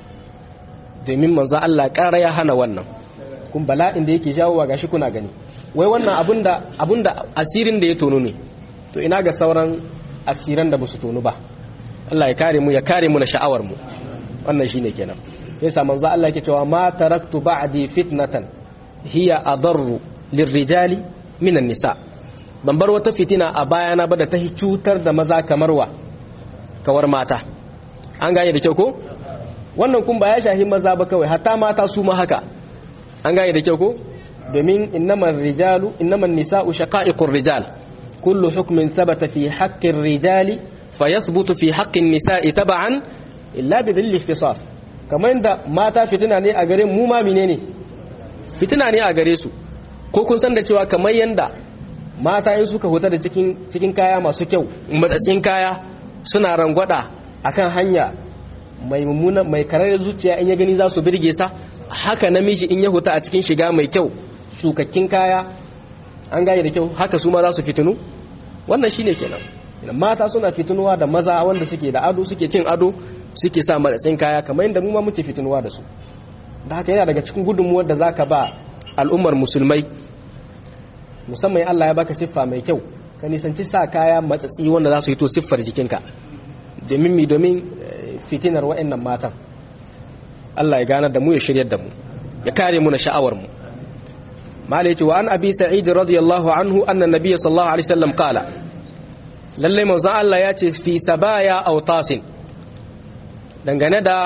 A: domin manzo Allah ƙara ya hana wannan kun bala'in da yake jawo gashi kuna gani wai wannan abunda abunda asirin da ya tono ne to ina ga sauran asiran da basu tono ba Allah ya kare mu ya kare mu na sha'awar mu wannan shine kenan yasa manzo Allah yake cewa ma taraktu ba'di fitnatan hiya adarru lirrijali minan nisa ban bar wata fitina a bayana ba da ta cutar da maza kamar wa kawar mata an gane da kyau ko wannan kun ba ya shahi maza ba kawai hatta mata su ma haka an gane da kyau ko domin innaman rijalu innaman nisa'u shaqa'iqur rijal kullu hukmin thabata fi haqqir rijali fayathbutu fi haqqin nisa'i tab'an illa bi dhilli ikhtisas kamar da mata fitina ne a gare mu ma menene fitina ne a gare su ko kun san da cewa kamar yanda mata in suka huta da cikin cikin kaya masu kyau matsatsin kaya suna rangwada akan hanya mai mummuna mai karar zuciya in ya gani za su birge sa haka namiji in ya huta a cikin shiga mai kyau sukakkin kaya an gane da kyau haka su ma za su fitinu wannan shine kenan mata suna fitinuwa da maza wanda suke da ado suke cin ado suke sa matsatsin kaya kamar yadda mu ma muke fitinuwa da su da haka yana daga cikin gudunmuwar da zaka ba al'ummar musulmai musamman Allah ya baka siffa mai kyau ka nisanci sa kaya matsatsi wanda za su yi to siffar jikinka domin mi domin fitinar wa'annan matan Allah ya ganar da mu ya shiryar da mu ya kare mu na sha'awar mu malai ce wa an abi sa'id radiyallahu anhu anna nabiyyi sallallahu alaihi wasallam qala lalle manzon Allah ya ce fi sabaya aw tasin dangane da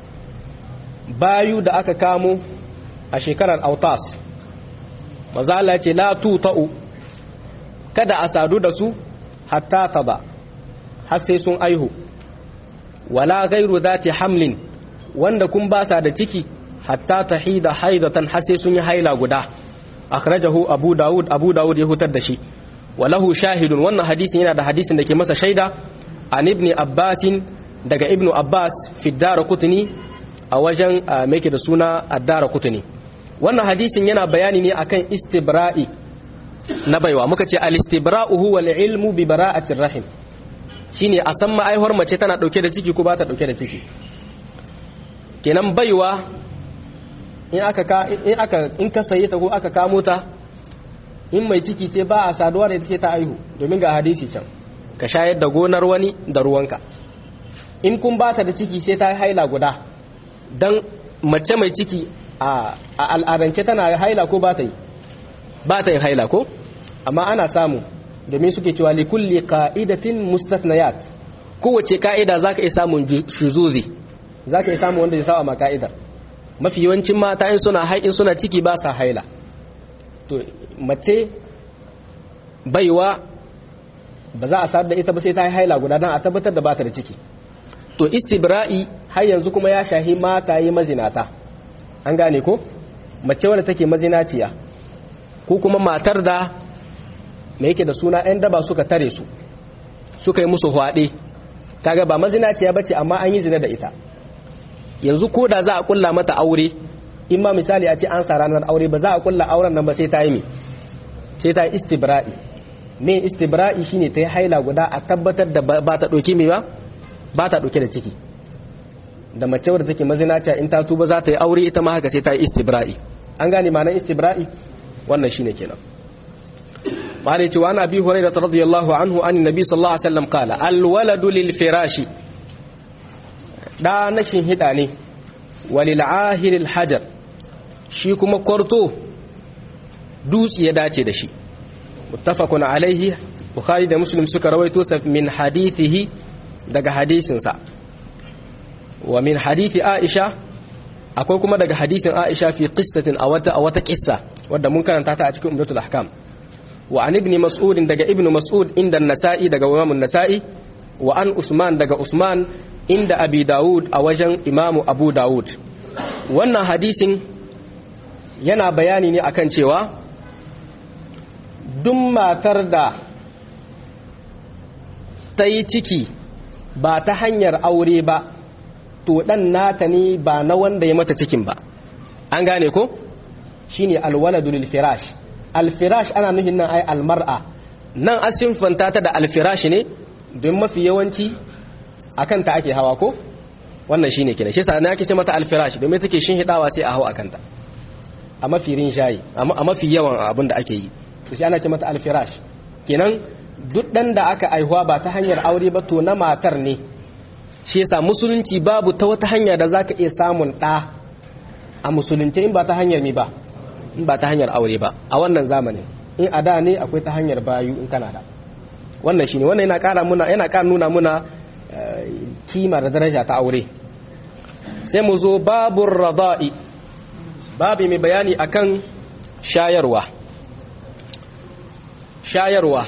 A: bayu da aka kamo a shekarar autas manzon Allah ya ce la tuta'u kada a sadu da su hatta taba har sai sun aihu wala gairu zati hamlin wanda kun ba sa da ciki hatta tahida haidatan har sai sun yi haila guda akhrajahu abu daud abu daud ya hutar da shi walahu shahidun wannan hadisin yana da hadisin da ke masa shaida an ibn abbasin daga ibn abbas fi daraqutni a wajen mai da suna ad-daraqutni wannan hadisin yana bayani ne akan istibra'i na baiwa muka ce al-istibra'u huwa al-ilmu bi bara'atir rahim shine a san ma'aihuwar mace tana dauke da ciki ko ba ta dauke da ciki kenan baiwa in aka ka in aka in ka saye ta ko aka kamo ta in mai ciki ce ba a saduwa da ita ce ta aihu domin ga hadisi can ka shayar da gonar wani da ruwanka in kun ba ta da ciki sai ta haila guda dan mace mai ciki a al'adance tana haila ko ba ta yi ba ta yin haila ko amma ana samu domin suke cewa li kulli qa'idatin mustathniyat kowace ka'ida zaka iya samun shuzuzi zaka iya samun wanda ya saba ma ka'idar mafi yawancin mata in suna haƙin suna ciki ba sa haila to mace baiwa ba za a sadar da ita ba sai ta yi haila guda don a tabbatar da ba ta da ciki to istibra'i har yanzu kuma ya shahi mata yi mazinata an gane ko mace wadda take mazinaciya ko kuma matar da mai yake da suna 'yan daba suka tare su suka yi musu hwaɗe kaga ba mazinaciya bace amma an yi zina da ita yanzu ko da za a kulla mata aure in ma misali a ce an sa ranar aure ba za a kulla auren nan ba sai ta yi me sai ta yi istibra'i me istibra'i shine ta yi haila guda a tabbatar da ba ta ɗauki me ba ba ta ɗauke da ciki da mace wadda take mazinaciya in ta tuba za ta yi aure ita ma haka sai ta yi istibra'i an gane ma'anar istibra'i wannan shine kenan malai cewa ana bi hurairah radiyallahu anhu an nabi sallallahu alaihi wasallam kala al waladu lil firashi da na hida ne walil ahir al hajar shi kuma kwarto dutse ya dace da shi muttafaqun alaihi bukhari da muslim suka rawaito sa min hadithihi daga hadisinsa wa min hadithi aisha akwai kuma daga hadisin aisha fi qissatin a wata a wata qissa wadda mun karanta ta a cikin umdatul ahkam wa an ibn mas'ud daga ibn mas'ud inda an-nasa'i daga imam an-nasa'i wa an usman daga usman inda abi daud a wajen imamu abu daud wannan hadisin yana bayani ne akan cewa duk matar da ta yi ciki ba ta hanyar aure ba to dan nata ne ba na wanda ya mata cikin ba an gane ko shine alwaladu lil firash al firash ana nufin nan ai almar'a nan asin fanta ta da al firash ne don mafi yawanci akan ta ake hawa ko wannan shine kina shi yasa na ake ce mata al firash domin take shin hidawa sai a hawa akan ta a mafi rinjayi a mafi yawan abin da ake yi to shi ana ce mata al firash kenan duk dan da aka aihuwa ba ta hanyar aure ba to na matar ne shi yasa musulunci babu ta wata hanya da zaka iya samun ɗa a musulunci in ba ta hanyar mi ba in ba ta hanyar aure ba a wannan zamanin in a da ne akwai ta hanyar bayu in kana da wannan shine wannan yana ƙara muna yana ƙara nuna muna kima da daraja ta aure sai mu zo babur rada'i babu mai bayani akan shayarwa shayarwa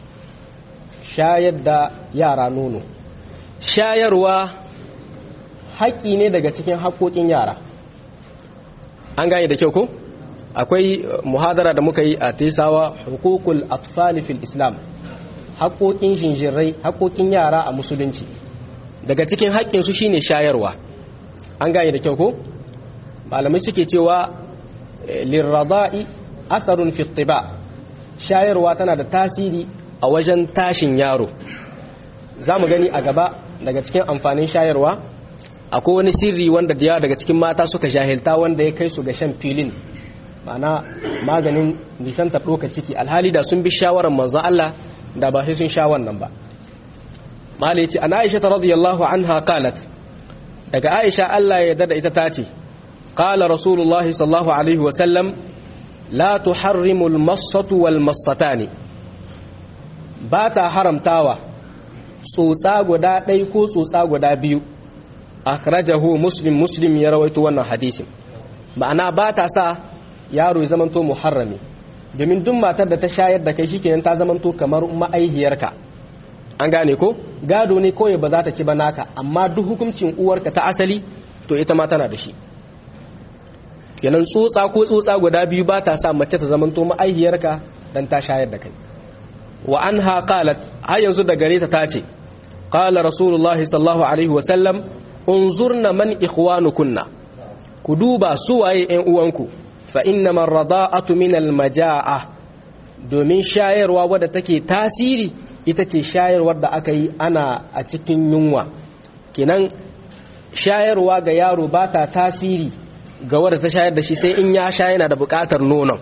A: shayar da yara nono shayarwa haƙƙi ne daga cikin haƙoƙin yara an gane da kyau ko akwai muhadara da muka yi a tesawa hukukul atfali fil islam haƙoƙin jinjirai haƙoƙin yara a musulunci daga cikin haƙƙinsu shine shayarwa an gane da kyau ko malamai suke cewa lirrada'i asarun fittiba shayarwa tana da tasiri a wajen tashin yaro za mu gani a gaba daga cikin amfanin shayarwa akwai wani sirri wanda da yawa daga cikin mata suka jahilta wanda ya kai su ga shan filin ma'ana maganin nisanta ɗoka ciki alhali da sun bi shawarar manzon Allah da ba sai sun sha wannan ba malai ce ana aisha ta radiyallahu anha qalat daga aisha Allah ya yarda da ita ta ce qala rasulullahi sallallahu alaihi wa sallam la tuharrimu al-massatu wal massatani ba ta haramtawa tsotsa guda ɗai ko tsotsa guda biyu akhrajahu muslim muslim ya rawaito wannan hadisin ma'ana ba ta sa yaro ya zamanto muharrami domin duk matar da ta shayar da kai shikenan ta zamanto kamar ma'aihiyarka an gane ko gado ne kawai ba za ta ci ba naka amma duk hukuncin uwarka ta asali to ita ma tana da shi kenan tsotsa ko tsotsa guda biyu ba ta sa mace ta zamanto ma'aihiyarka dan ta shayar da kai wa anha qalat har yanzu da gare ta tace qala rasulullah sallallahu alaihi wasallam unzurna man ikhwanukunna ku duba su waye ƴan uwanku fa innamal rada'atu min almajaa'a domin shayarwa wadda take tasiri ita ce shayarwar da aka yi ana a cikin yunwa kinan shayarwa ga yaro ba ta tasiri ga wadda ta shayar da shi sai in ya sha yana da buƙatar nonon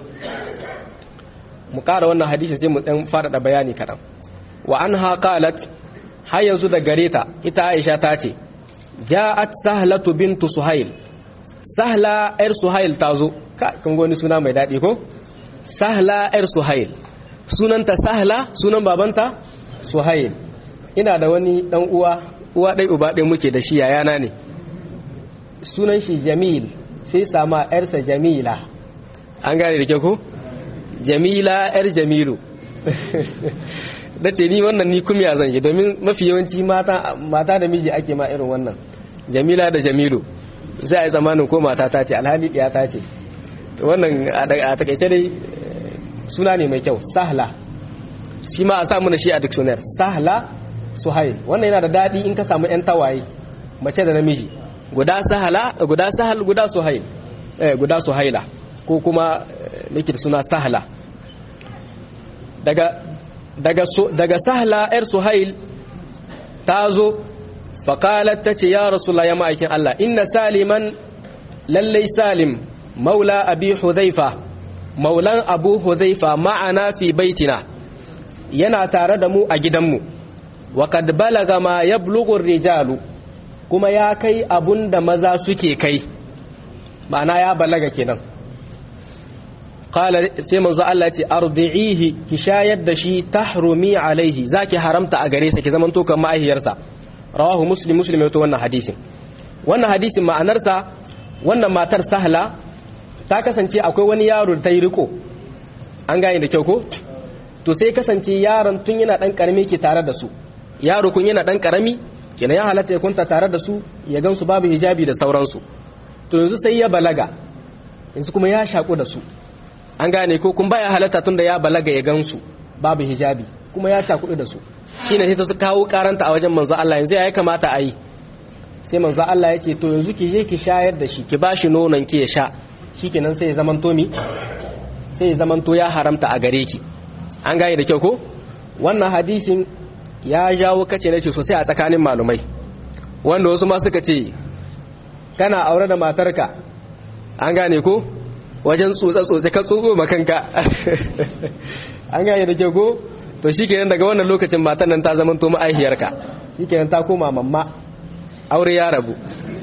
A: mu ƙara wannan hadisi sai mu ɗan faɗaɗa bayani kaɗan wa an haƙalat har yanzu da gare ta ita aisha ta ce ja'at sahlatu bintu suhail sahla yar suhail ta zo ka kan goni suna mai daɗi ko sahla yar suhail sunanta sahla sunan babanta suhail ina da wani ɗan uwa uwa ɗai uba ɗai muke da shi yayana ne sunan shi jamil sai sama yarsa jamila an gane da ke ko jamila yar jamilu da ce ni wannan ni kumya zan yi domin mafi yawanci mata da miji ake ma irin wannan jamila da jamilu sai a yi zamanin ko mata ta ce alhali ɗaya ta ce wannan a takaice dai suna ne mai kyau sahla shi ma a samu na shi a dictionary sahla suhail wannan yana da dadi in ka samu yan tawaye mace da namiji guda sahala guda sahal guda suhail eh guda suhaila ko kuma nake suna sahala daga daga daga sahla yar suhail ta zo faƙalar ta ce ya rasulullah ya ma'aikin Allah inna saliman lallai salim maula abi hudhaifa maulan abu hudhaifa ma'ana fi baitina yana tare da mu a gidanmu wa kad balaga ma yablughu rijalu kuma ya kai abunda maza suke kai ma'ana ya balaga kenan qala sai manzo Allah ya ce ardi'ihi ki shayar da shi tahrumi alaihi zaki haramta a gare sa ki zaman to kan ma'ahiyarsa rawahu muslim muslim yato wannan hadisin wannan hadisin ma'anarsa wannan matar sahla ta kasance akwai wani yaro da ta yi riko an gane da kyau ko to sai kasance yaron tun yana dan karami ke tare da su yaro kun yana dan karami kenan ya halatta ya kunta tare da su ya gansu babu hijabi da sauransu to yanzu sai ya balaga yanzu kuma ya shaku da su an gane ko kun baya halatta tun da ya balaga ya gansu babu hijabi kuma ya cakudu da su shine sai ta su kawo karanta a wajen manzo Allah yanzu ya kamata a yi sai manzo Allah ya ce to yanzu ki je ki shayar da shi ki bashi nonon ki ya sha shikenan sai ya zamanto mi sai ya zamanto ya haramta a gare ki an gane da kyau ko wannan hadisin ya jawo kace nace sosai a tsakanin malumai wanda wasu ma suka ce kana aure da matarka an gane ko wajen tsotse-tsotse ka tsotso makanka an gane da kyau ko to shi kenan daga wannan lokacin matan nan ta zama to ma'aihiyarka shi kenan ta koma mamma aure ya rabu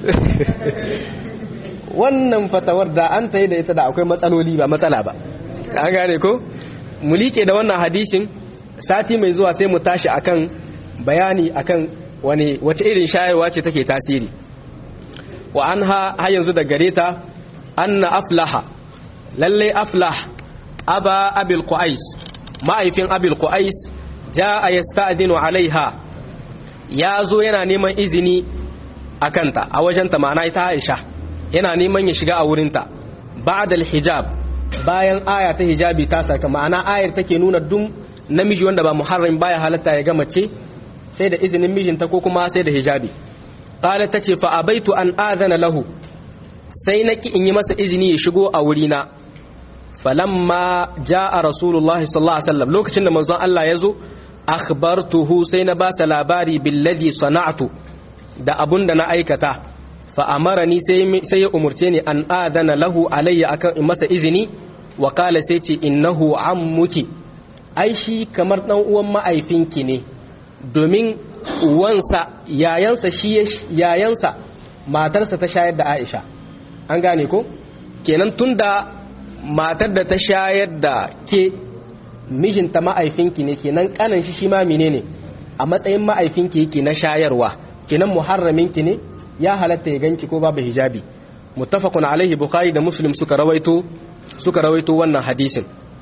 A: wannan fatawar da an ta yi da ita da akwai matsaloli ba matsala ba an gane ko mu liƙe da wannan hadishin sati mai zuwa sai mu tashi akan bayani akan wani wace irin shayarwa ce take tasiri wa an ha har yanzu da gare ta anna aflaha lalle aflah aba abil qais ma'aifin abil qais jaa yasta'dinu alaiha ya zo yana neman izini akanta a wajenta ma'ana ita Aisha yana neman ya shiga a wurinta ba'da hijab bayan aya ta hijabi ta saka ma'ana ayar take nuna dum namiji wanda ba muharram baya halatta ya ga mace sai da izinin mijinta ko kuma sai da hijabi qalat tace fa abaitu an adana lahu sai naki in yi masa izini ya shigo a wurina falamma jaa rasulullahi sallallahu alaihi wasallam lokacin da manzon Allah ya zo akhbartuhu sai na ba sa labari billadhi sana'tu da abun da na aikata fa amarani sai sai ya umurce ni an adana lahu alayya akan in masa izini wa qala sai ce innahu ammuki ai shi kamar dan uwan ma'aifinki ne domin uwansa yayansa shi yayansa matarsa ta shayar da Aisha an gane ko kenan tunda matar da ta shayar da ke mijinta ma'aifinki ne kenan kanan shi shi ma menene a matsayin ma'aifinki yake na shayarwa kenan muharraminki ne ya halatta ya ganki ko babu hijabi muttafaqun alaihi bukhari da muslim suka rawaito suka rawaito wannan hadisin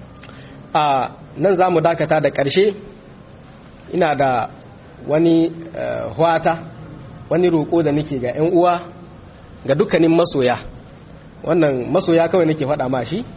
A: a nan zamu dakata da ƙarshe ina da wani hwata wani roƙo da nake ga 'yan uwa ga dukkanin masoya wannan masoya kawai nake faɗa ma shi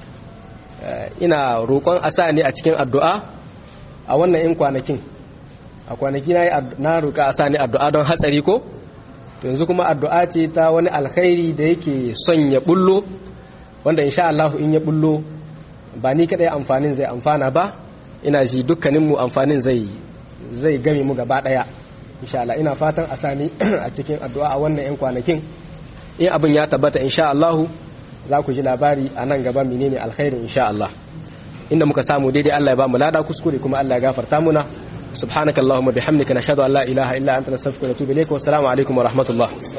A: ina roƙon a sa ne a cikin addu'a a wannan 'yan kwanakin a kwanaki na roƙa a sa ne addu'a don hatsari ko yanzu kuma addu'a ce ta wani alkhairi da yake son ya bullo wanda insha Allah in ya bullo ba ni kaɗai amfanin zai amfana ba ina ji dukkaninmu amfanin zai zai game mu gaba ɗaya insha Allah ina fatan a sani a cikin addu'a a wannan 'yan kwanakin in abin ya tabbata insha Allah za ku ji labari a nan gaba menene alkhairin insha Allah inda muka samu daidai Allah ya ba mu lada kuskure kuma Allah ya gafarta muna subhanakallahumma bihamdika nashhadu an la ilaha illa anta nastaghfiruka wa natubu ilayk wa assalamu alaikum wa rahmatullah